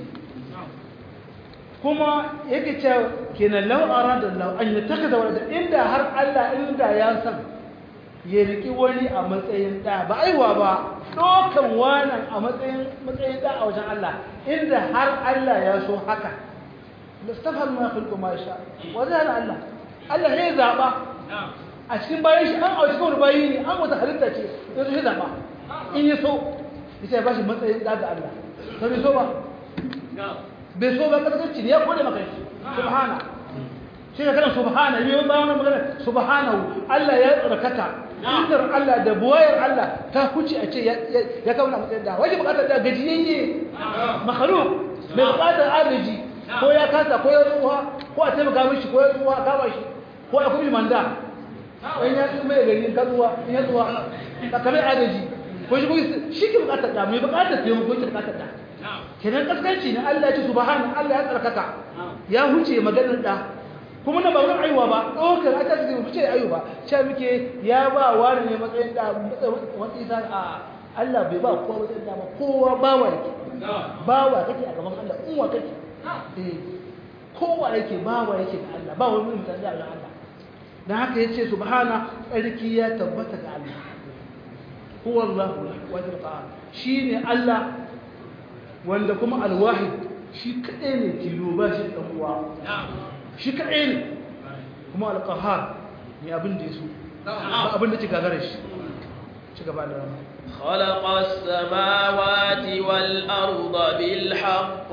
kuma yake ce kenan lau'ara da lau an yi taka da wadda inda har Allah inda ya san ya riƙi wani a matsayin ɗa ba aiwa ba ɗaukan wannan a matsayin matsayin ɗa a wajen Allah inda har Allah ya so haka mustafar ma kulku ma sha wajen Allah Allah ya zaɓa a cikin bayan shi an a cikin wani bayi ne an wata halitta ce ya zo ya zaɓa in ya so ya ba shi matsayin ɗa ga Allah ta bai so ba bai so ba kasance ne ya kone maka shi subhana shi ne kana subhana yi ba wani magana subhanahu Allah ya tsarkaka indar Allah da buwayar Allah ta huce a ce ya kawo na matsayin da wajen bukatar da gajiyayye makhluk mai bukatar agaji ko ya kasa ko ya tsuwa ko a taimaka mishi ko ya tsuwa kama shi ko ya kuma manda in ya tsuwa mai gari ka tsuwa in ya tsuwa ka kamar agaji ko shi kuma shi ke bukatar da mai bukatar taimako ke bukatar da kenan kaskanci ne Allah ya ce subhana Allah ya tsarkaka ya huce maganar da kuma na ba wurin aiwa ba ɗaukar aka ce mu ce ayu ba ce muke ya ba wani ne matsayin da wani isa a Allah bai ba kowa matsayin da ba kowa bawa yake bawa kake a gaban Allah unwa kake eh kowa yake bawa yake da Allah ba wani mutum da Allah dan haka yace subhana tsarki ya tabbata ga Allah huwa Allahu wajil qahar shine Allah wanda kuma alwahid shi kadai ne tilo ba shi dan uwa shi kadai ne kuma alqahar ne abin da yaso ba abin da ke gagara shi ci gaba da rama خلق السماوات والأرض بالحق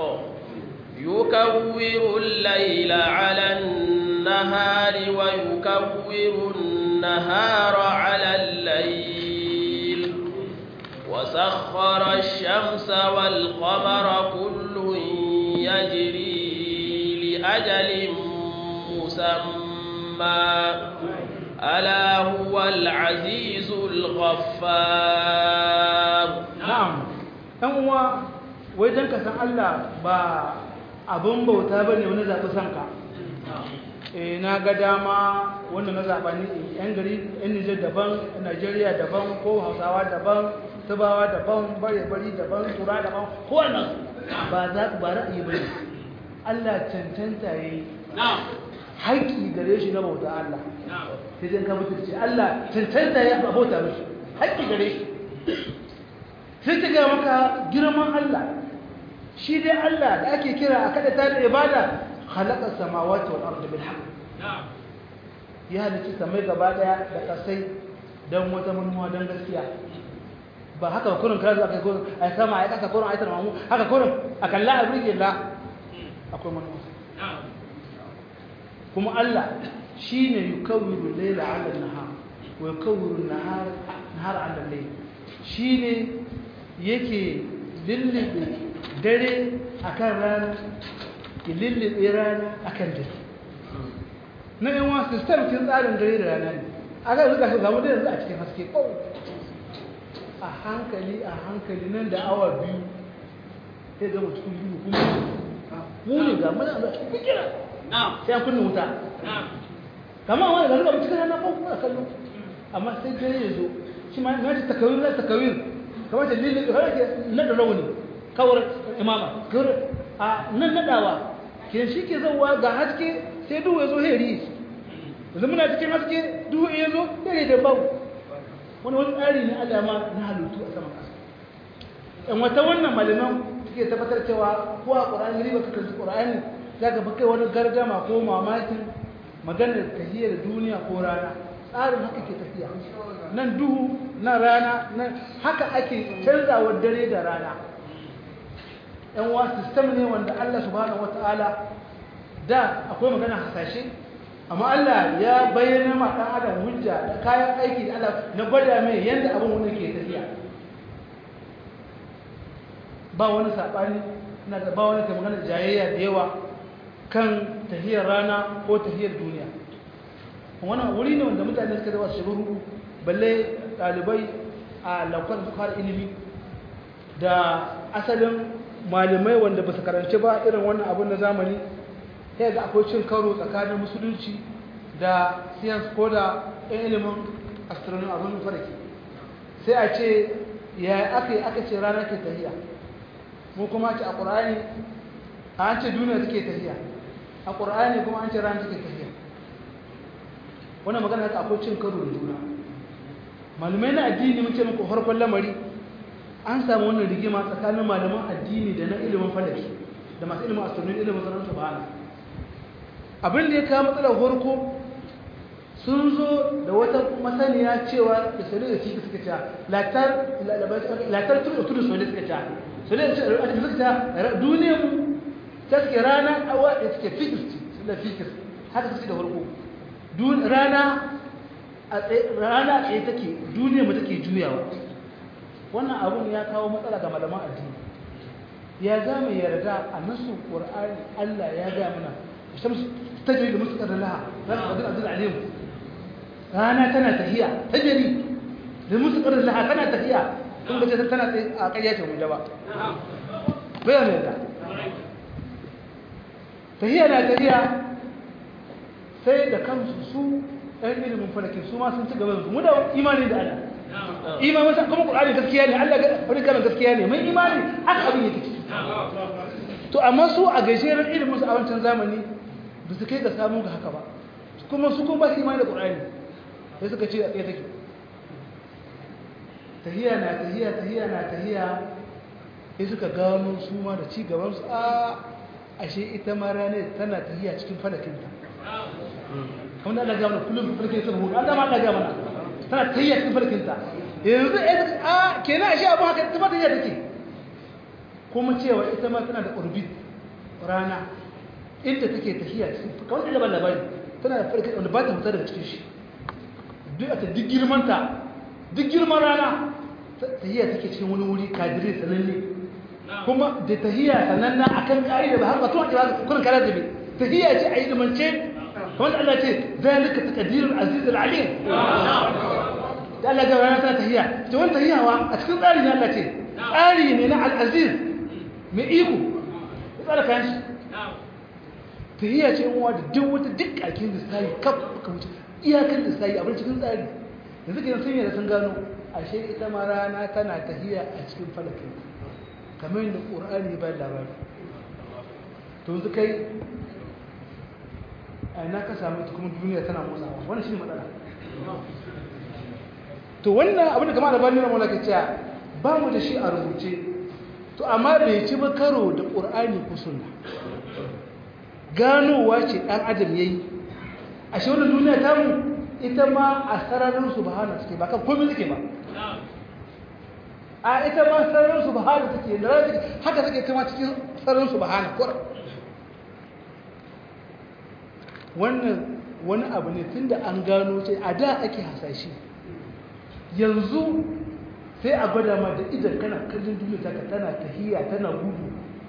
يكور الليل على النهار ويكور النهار على الليل وسخر الشمس والقمر كل يجري لأجل مسمى ألا هو العزيز الغفار na'am dan uwa wai dan ka san Allah ba abun bauta bane wani zabi sanka eh na ga dama wanda na zaba ni yan gari yan Niger daban Najeriya daban ko Hausawa daban Tubawa daban bare bari daban Tura daban ko wannan ba za ba ra'ayi bane Allah cancanta yayi haƙƙi gare shi na bauta Allah sai dai ka mutunci Allah cancanta ya bauta mishi haƙƙi gare shi sai ta ga maka girman Allah shi dai Allah da ake kira a kada ta da ibada khalaqa samawati wal ardi bil haqq ya halicci samai gaba daya da kasai dan wata manuwa dan gaskiya ba haka kurin ka zo aka kurin ai sama ai kasa kurin ai tarmamu haka kurin akan la abrike la akwai manuwa kuma Allah shine yukawwiru layla 'ala an-nahar wa yukawwiru an-nahar nahar 'ala al-layl shine yake lullube dare akan rana ya lullube rana akan dare na yan wasu system kin tsarin dare da rana ne aka zuka shi zamu da yanzu a cikin haske ko a hankali a hankali nan da awa biyu sai ga mutum biyu kuma mu ne ga muna da cikin kira sai an kunna wuta kama wani ga zuka cikin rana ko kuma kallo amma sai dare ya zo shi ma na ta takawir na takawir kamar da lilin da harake na da rauni kawar imama kawar a nan nadawa ke shi ke zauwa ga haske sai duhu ya zo heri yanzu muna cikin haske duhu ya zo heri da bau wani wani tsari ne Allah ma na halittu a saman ƙasa ɗan wata wannan malaman suke tabbatar cewa ko a ƙur'ani riba ka kansu ƙur'ani za ka kai wani gardama ko mamakin maganar tahiyar duniya ko rana tsarin haka ke tafiya nan duhu na rana nan haka ake canzawar dare da rana yan wa sistem ne wanda Allah subhanahu wataala da akwai magana hasashe amma Allah ya bayyana ma dan adam hujja da kayan aiki da Allah na gwada mai yanda abin wani ke tafiya ba wani sabani ina da ba wani kai magana jayayya da yawa kan tahiyar rana ko tahiyar duniya wannan wuri ne wanda mutane suka zama shiruru balle ɗalibai a laukar su fara ilimi da asalin malamai wanda ba su karanci ba irin wannan abin na zamani sai ga akwai cin karo tsakanin musulunci da science ko da yan ilimin astronomy abin farki sai a ce ya aka yi aka ce rana ke tahiya mu kuma ce a ƙur'ani an ce duniya take tahiya a ƙur'ani kuma an ce rana take tahiya wannan magana haka akwai cin karo da juna malamai na addini mun ce muku farkon lamari an samu wannan rigima tsakanin malaman addini da na ilimin falaki da masu ilimin astronomy ilimin sanar subhana abin da ya kawo matsalar farko sun zo da wata masaniya cewa da sole da ciki suka ce latar latar tudu tudu sole suka ce sole da suka ce duniyar mu ta suke rana awa da suke fikis da fikis haka suke da farko rana a rana tsaye take duniya mu take juyawa wannan abun ya kawo matsala ga malaman addini ya za mu yarda a nasu qur'ani Allah ya ga mana shamsu tajri da mustaqar laha zan qadin azil alim rana tana tahiya tajri da mustaqar laha tana tahiya kun ga tana tsaye a kayyace mu jaba bayan yarda tahiya na tahiya sai da kansu su ɗan ilimin falakin su ma sun ci gaba su mu da imani da Allah imani masa kuma Qur'ani gaskiya ne Allah wani kalan gaskiya ne mai imani haka abin yake ciki to amma su a gajeren ilimin su a wancan zamani ba su kai ga samu ga haka ba kuma su kuma ba su imani da Qur'ani sai suka ce a tsaye take tahiya na tahiya tahiya na tahiya sai suka gano su ma da ci gaban su a ashe ita ma ranar tana tahiya cikin falakinta wanda Allah gama kullum farkin sun hudu Allah ma Allah gama na tana tayya cikin farkin ta yanzu a kenan ashe abu haka ita ma tayya take kuma cewa ita ma tana da orbit rana inda take tafiya cikin kawai da ban labari tana da farkin wanda ba ta fita daga cikin shi duk a ta duk girman ta duk girman rana tahiya take cikin wani wuri kadire sananne kuma da tahiya sananna akan ka'ida ba har ba tun ba kun kara da bi tahiya ce a yi dimance wanda Allah ce zalika taqdirul aziz alim da Allah ga rana ta tahiyya to wannan tahiyyawa a cikin tsari ne Allah ce tsari ne na al-aziz mai iko ya tsara kan shi tahiyya ce uwa da duk wata duk kakin da sai kaf ka wuce iyakan da sai abin cikin tsari yanzu kenan sun yi da sun gano ashe ita ma rana tana tahiyya a cikin falakin kamar yadda ƙur'ani ba labari to yanzu kai a ina ka samu ita kuma duniya tana motsawa wannan shi ne matsala to wannan abin da kama da bani na mulaka cewa ba mu da shi a rubuce to amma bai ci ba karo da ƙur'ani ko sunna ganowa ce ɗan adam ya yi a shi wannan duniya ta mu ita ma a sararin su bahana suke ba kan komi suke ba a ita ma sararin su bahana suke da rana haka suke kama cikin sararin su bahana kwar wannan wani abu ne tun da an gano ce a da ake hasashe yanzu sai a gwada ma da idan kana kallon duniya ta tana tahiya tana gudu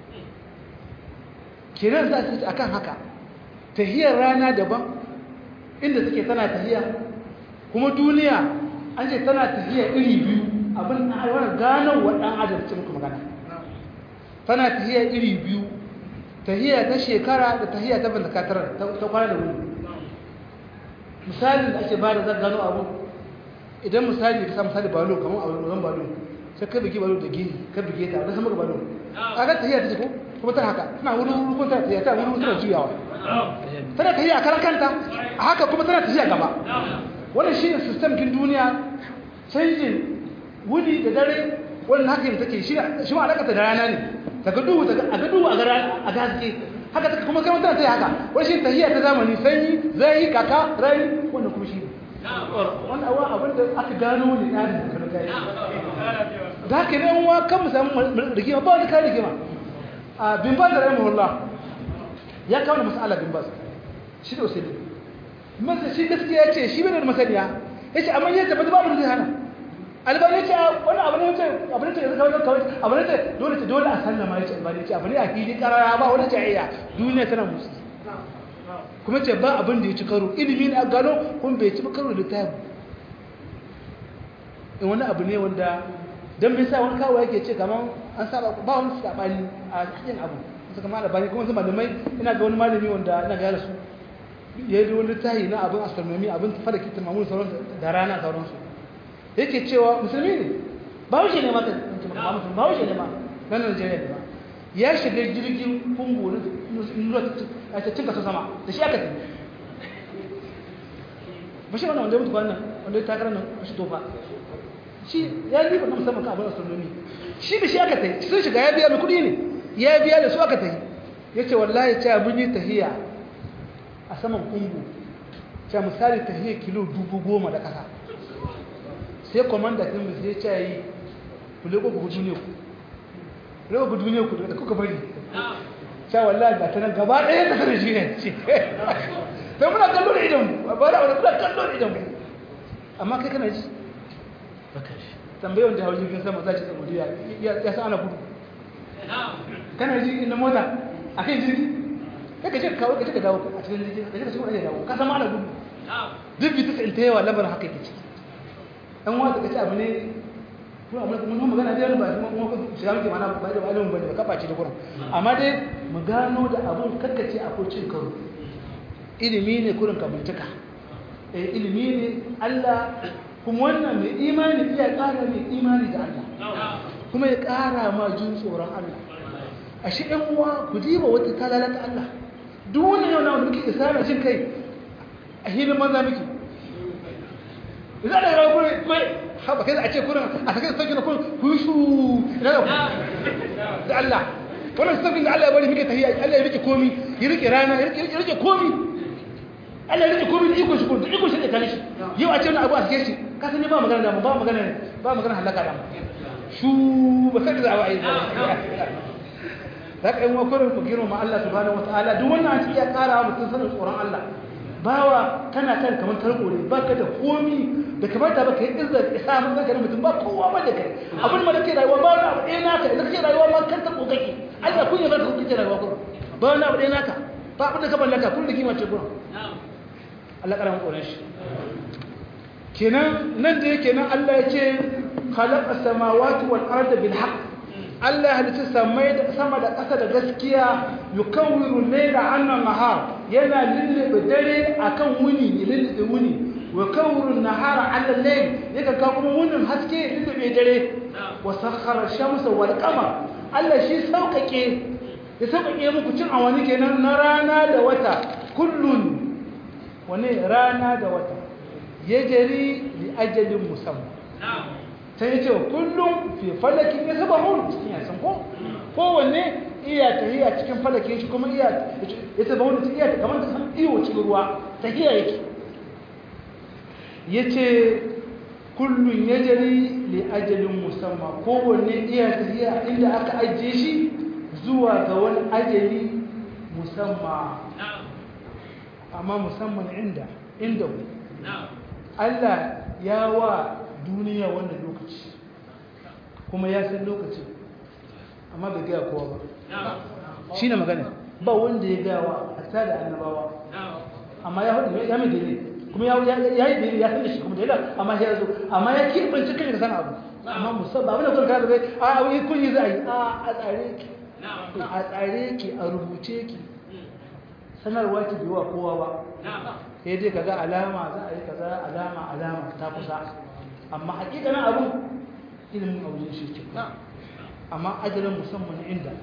kenan za su akan haka tahiyar rana daban inda suke tana tahiya kuma duniya an ce tana tahiya iri biyu abin na aiwara ganon wa ɗan adam ce muku magana tana tahiya iri biyu tahiya ta shekara da tahiya ta bandakatar ta kwana da wuni misali da ake ba da zan gano abu idan misali ka sa misali balo kamar a wurin balo sai ka bigi balo da gini ka bige ta da samar balo a ga tahiya ta ce ko kuma tana haka tana wuri wuri ko tana tahiya ta wuri wuri tana juyawa tana tahiya a karan kanta a haka kuma tana tahiya gaba wannan shi ne system kin duniya canjin wuni da dare wannan haka yin take shi shi ma alaka da rana ne daga duhu daga a ga duhu a ga a ga haske haka take kuma kai tana tahiya haka wannan shi tahiya ta zamani sanyi zai kaka rai wannan kuma shi ne wannan awa abin da aka gano ne ɗarin da kan gani da haka ne wa kan mu samu rigima ba wani kan rigima a bimbaz da rahimahullah ya kawo da mas'ala bimbaz shi da usaili masa shi gaskiya ce shi bai da masaniya ya ce amma ya tabbata babu da zai hana albani ce wani abu ne ce abu ne ce yanzu kawai kawai abu ne ce dole ce dole a sallama ya ce albani ce abu ne a fili karara ba wani jayayya duniya tana musu kuma ce ba abin da ya ci karo ilimi ne a gano kuma bai ci karo da tabu in wani abu ne wanda don bai sa wani kawo yake ce kamar an saba ba wani sabani a cikin abu suka ma labari kuma su malamai ina ga wani malami wanda ina ga su ya yi wani tahi na abin astronomy abin fara kitin mamun sauran da rana sauransu yake cewa musulmi ne ba wuce ne mata ba wuce ne ma na Najeriya ne ba ya shiga jirgin kungo na a cikin kasa sama da shi aka tafi ba shi wannan wanda ya mutu kwanan wanda ya takarar nan shi tofa shi ya yi ba na musamman kan abin astronomy shi da shi aka tafi sun shiga ya biya mai kudi ne ya biya da su aka tafi ya ce wallahi ce abin yi tahiya a saman kungo ce misali tahiya kilo dubu goma da kasa sai komanda ɗin mu sai ce yi kule ko ku duniya ku kule ko ku duniya ku da kuka bari sha wallahi ga ta nan gaba ɗaya ta sanar shi ne ce sai muna kallo da idan ba da wani muna kallo da idan amma kai kana ji tambayi wanda hau jirgin sama za ci saudiya ya sa ana gudu kana ji inda mota a kan jirgi kai ka ce kawo ka ce ka dawo a cikin jirgi ka ce ka ce ka dawo ka sama ana gudu duk bitu in ta yawa labarin haka yake ciki ɗan wata ka ce abu ne kuma amma mun magana da ba kuma kuma shiga muke mana ba da ilimin bane ba kafa ce da kuran amma dai mu gano da abun kakkace akwai cin karo ilimi ne kurin ka bincika eh ilimi ne Allah kuma wannan mai imani iya ƙara mai imani da Allah kuma ya ƙara ma jin tsoron Allah a shi ɗan uwa ku diba wata talalata Allah duk wannan yau na wanda muke isara jin kai a hilin maza muke za da rawa kurin mai haɓa kai za a ce kurin a sakai sauki na kurin ku yi shu ina da da Allah wannan saukin da Allah ya bari muke tafiya Allah ya rike komi ya rike rana ya rike komi Allah ya rike komi da iko shi kurin da iko shi da kane shi yau a ce wani abu a sake shi ka sani ba magana da mu ba magana ba magana halaka da mu shu ba sai da za a yi za ka yi wa kurin ku girma Allah subhanahu wataala duk wannan an ci iya ƙara wa mutum sanin tsoron Allah bawa kana kan kamar tarko ne ba ka da komi da kamata ba ka yi izzar isa mun zaka mutum ba kowa ba da kai abin ma da ke rayuwa ba wani abu ɗaya naka idan kake rayuwa ma kan tarko kake Allah kun yi zaka kuke rayuwa kuma ba wani abu ɗaya naka ba abin da ka mallaka kun da kima ce kuma Allah karamin tsoron shi kenan nan da yake nan Allah ya ce khalaqa samawati wal arda bil haqq Allah halitta samai da sama da ƙasa da gaskiya yukawwiru layla 'anna nahar yana lullube dare akan wuni ya lullube wuni wa kawwiru nahara 'ala layl yaka ka kuma wunin haske lullube dare wa sakhara shamsa wal qamar Allah shi sauƙaƙe ya sauƙaƙe muku cin awani kenan na rana da wata kullun wane rana da wata ya jari li ajalin musamman ta yi cewa kullum fi falakin ya saba hun cikin yasan ko kowanne iya tahiya cikin falakin shi kuma iya ya saba hun cikin iya kamar ta san iyo cikin ruwa tahiya yake ya ce kullum ya jari li ajalin musamman kowanne iya tahiya inda aka ajiye shi zuwa ga wani ajali musamman amma musamman inda inda Allah ya wa duniya wannan lokaci kuma ya san lokacin amma bai gaya kowa ba shi ne magana ba wanda ya gaya wa hatta da annabawa amma ya hudu ya mai dare kuma ya yi dare ya san da shi kuma dare amma ya zo amma ya kirbanci kai da san abu amma musamman abin da kun kada bai a wani kun yi za a yi a tsare ki a tsare ki a rubuce ki sanarwa ki biwa kowa ba sai dai kaga alama za a yi kaza alama alama ta kusa amma hakikanin abin ilimin aure shi ke amma ajalin musamman inda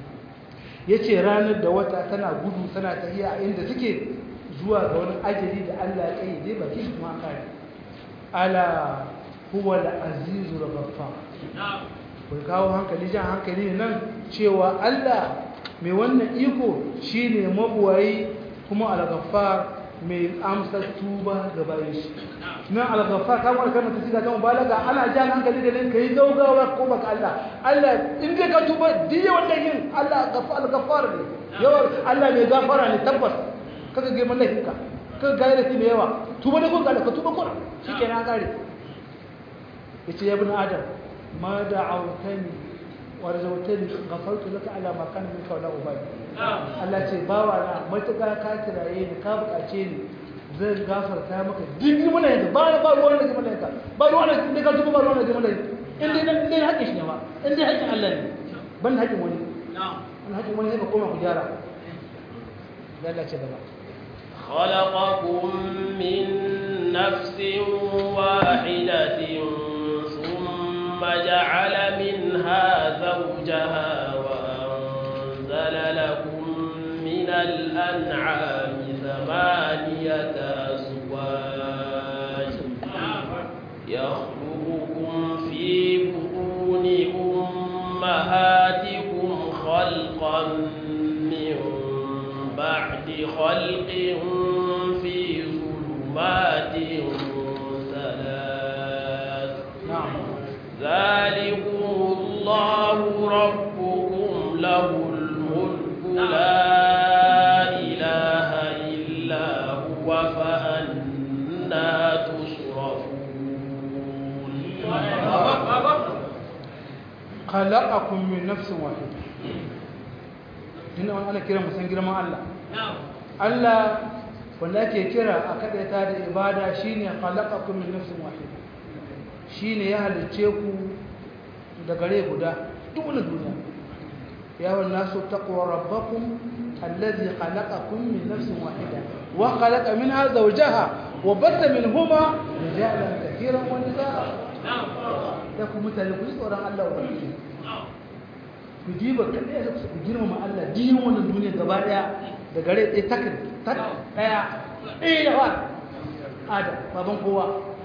ya ce ranar da wata tana gudu tana tafiya a inda suke zuwa ga wani ajali da Allah ya kai dai baki shi kuma kare ala huwa da azizu da baffa kai kawo hankali jan hankali nan cewa Allah mai wannan iko shine mabuwayi kuma al-ghaffar mai amsar tuba ga bayan shi nan al-ghaffar kamar kalmar ta siga ta mubalaga ana jan hankali da ka yi gaugawa ko baka Allah Allah in dai ka tuba diya wanda yin Allah al-ghaffar ne yawan Allah mai gafara ne tabbas kaga ga mallakin ka kaga ga da mai yawa tuba da gonka ka tuba kura shikenan kare yace ya ibn adam ma da'awtani warzautani ghafartu laka ala ma kana minka wala ubali Allah ce bawa na matuƙa ka kiraye ni ka buƙace ni zan gafarta maka duk mun yanka ba ba ruwan da mun yanka ba ruwan da ka tuba ba ruwan da mun yanka in dai in dai haƙƙin shi ne ba in dai haƙƙin Allah ne ban haƙƙin wani na'am haƙƙin wani sai ka koma ku gyara Allah ce gaba خلقكم من نفس واحدة ثم جعل منها زوجها وأنزل لكم من الأنعام ثمانية أزواج يخلقكم في بطون أمهاتكم خلقا من بعد خلق في ظلمات ثلاث نعم ذلكم الله ربكم له الملك لا إله إلا هو فأنا تصرفون khalaqakum min nafsin wahida dinna wannan ana kira musan girman Allah Allah wanda ake kira a kadaita da ibada shine khalaqakum min nafsin wahida shine ya halice ku da gare guda duk wani duniya ya wan nasu taqwa rabbakum alladhi khalaqakum min nafsin wahida wa khalaqa minha zawjaha wa batha minhuma rijalan kathiran wa nisaa ya ku mutane ku ji tsoron Allah wa barki ku diba kaɗai da ku girmama Allah diyin wannan duniya gaba ɗaya da gare ɗaya takin tak ɗaya ɗaya da wa adam baban kowa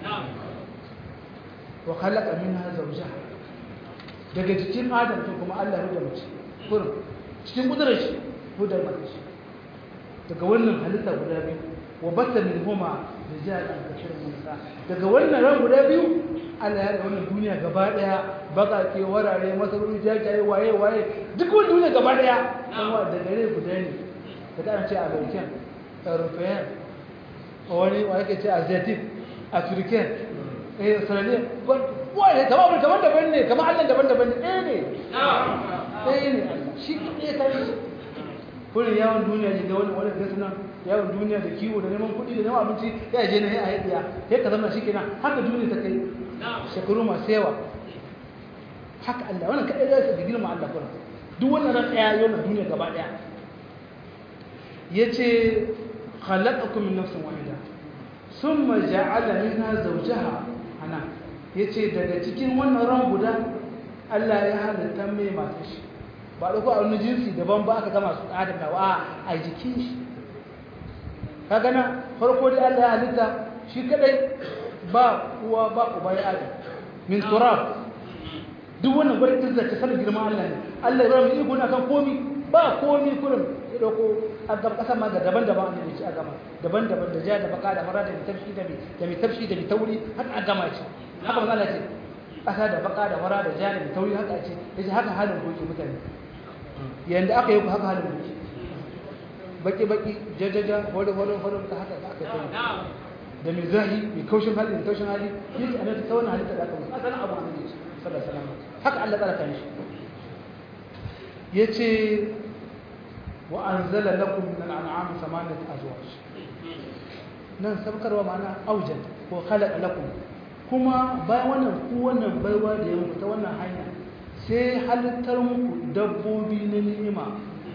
wa khalaqa minha zawjaha daga cikin adam to kuma Allah ya da mace kurin cikin kudurar shi hudar mace daga wannan halitta guda biyu wa batta min huma rijalan kashirin nisa daga wannan ran guda biyu Allah ya da wannan duniya gaba daya bakake warare masarori jajaye waye waye duk wannan duniya gaba daya kuma da gare guda ne daga an ce American European wani wa yake ce Asiatic African eh Australian wai kamar kamar daban ne kamar Allah daban-daban ne ɗaya ne ɗaya ne shi ɗaya kai kullum yawon duniya ne ga wani wani gasu nan yawon duniya da kiwo da neman kuɗi da neman abinci ya je na a haifiya sai ka zama shi kenan haka duniya ta kai shekaru masu yawa haka Allah wannan kaɗai zai su girma Allah kuma duk wannan ran ɗaya yau na duniya gaba ɗaya ya ce khalaqakum min nafsin wahida summa ja'ala minha zawjaha ana ya ce daga cikin wannan ran guda Allah ya halitta mai masu shi ba ɗauko a wani jinsi daban ba aka gama su adam da wa a jikin shi ka gana farko dai Allah ya halitta shi kadai ba uwa ba uba ya adam min turab duk wannan gwada izza ta sanar girman Allah ne Allah ya ba mu iko na kan komi ba komi kurin ya dauko a gaba kasa ma da daban-daban an yi a gama daban-daban da ja da baka da mara da tafshi da mai da mai tafshi da mai tauri haka a gama ce haka manzo Allah ce kasa da baka da mara da ja da mai tauri haka ce yace haka halin goke mutane yanda aka yi ku haka halin goke baki baki jajaja wani wani wani ta haka aka yi da mai zahi mai kaushin hali mai kaushin hali yake a nan ta wannan halitta da aka musu asalin abu an yi sallallahu alaihi wasallam haka Allah tsara kan shi yace wa anzala lakum min al'am thamaniyat azwaj nan sabkarwa ma'ana aujad ko khalaqa lakum kuma bayan wannan ku wannan baiwa da ya muku ta wannan hanya sai halittar muku dabbobi na ni'ima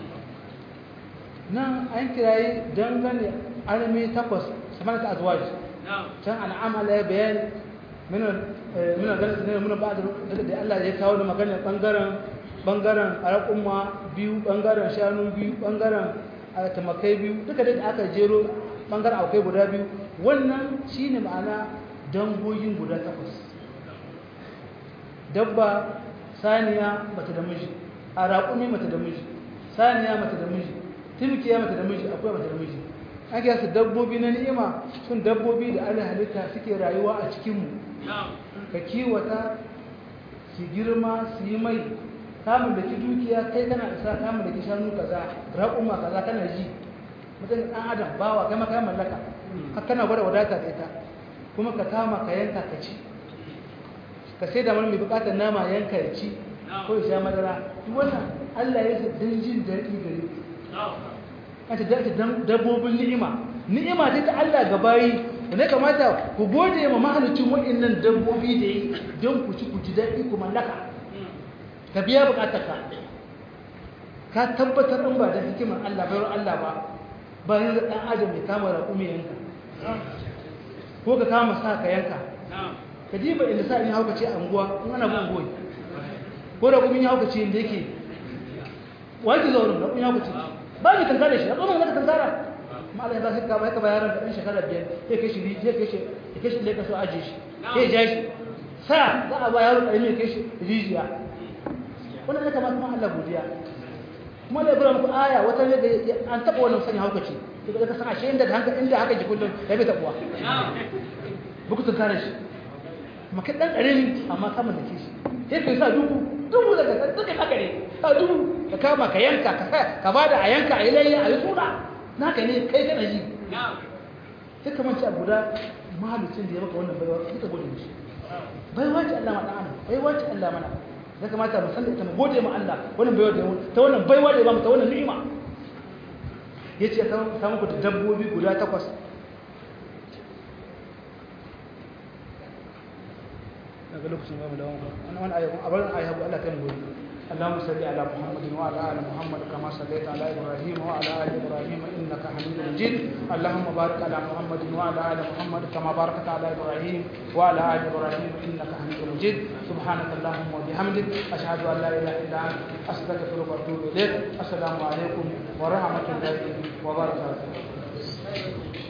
nan an kirayi dangane armi takwas samaniyat azwaj can al'am Allah ya bayani min min min ba'd da Allah ya kawo da magana bangaren bangaren al'umma biyu bangaren shanu biyu bangaren tamakai biyu duka da aka jero bangaren akwai guda biyu wannan shine ma'ana dangogin guda takwas dabba saniya mata da miji a raƙumi mata da miji saniya mata da miji timkiya mata da miji akwai mata da miji an kiyasa dabbobi na ni'ima sun dabbobi da ana halitta suke rayuwa a cikinmu ka kiwata su girma su yi mai kamun da ki dukiya kai kana isa kamun da ki shanu kaza raƙuma kaza kana ji mutum ɗan adam bawa kai maka mallaka ka kana gwada wadata da ita kuma ka kama ka yanka ka ci ka sai da mai bukatar nama yanka ya ci ko ya sha madara duk wannan Allah ya sa dan jin daɗi gare ku ata da dabbobin ni'ima ni'ima ce ta Allah ga bayi ne kamata ku gode ma mahalicin waɗannan dabbobi da yi don ku ci ku ji daɗi ku mallaka ka biya bukatarka ka tabbatar in ba da hikimar Allah bayar Allah ba bayan da ɗan adam ya kama raƙumi yanka ko ka kama sa ka yanka ka ji ba inda sa in hauka ce a unguwa in ana bin goyi ko da kuma ya hauka ce inda yake wani zaune da kuma ya hauka ce ba ni kankara shi a tsohon zaka kankara ma Allah ya ba shi ka bai ka bayaran da ɗan shekara biyar sai kai shi sai kai shi ya kai shi da kaso aje shi sai ja shi sa za a ba yaro ƙarami ya kai shi rijiya wannan ya kamata kuma Allah godiya kuma da ibrahim ku aya wata ne da an taba wannan sani hauka ce to ka san ashe inda haka inda haka ji kullun ya bai tabuwa buku tun kare shi amma kai dan ƙarami amma kama da shi sai kai sa dubu dubu daga san duka haka ne sa dubu ka kama ka yanka ka sa ka bada a yanka a yi layya a yi suna naka ne kai kana ji sai ka manci a guda mahalicin da ya maka wannan baiwa sai ka gode mishi baiwa ce Allah ma dan adam baiwa ce Allah mana ya kamata mu san da ita mu gode ma Allah wannan baiwa da ta wannan baiwa da ya bamu ta wannan ni'ima yace ta ta muku da dabbobi guda takwas daga lokacin ba mu da wannan wannan ayyukan a barin ayyukan Allah kan gobe اللهم صل على محمد وعلى ال محمد كما صليت على ابراهيم وعلى ال ابراهيم انك حميد مجيد اللهم بارك على محمد وعلى ال محمد كما باركت على ابراهيم وعلى ال ابراهيم انك حميد مجيد سبحانك اللهم وبحمدك اشهد ان لا اله الا انت استغفرك واتوب اليك السلام عليكم ورحمه الله وبركاته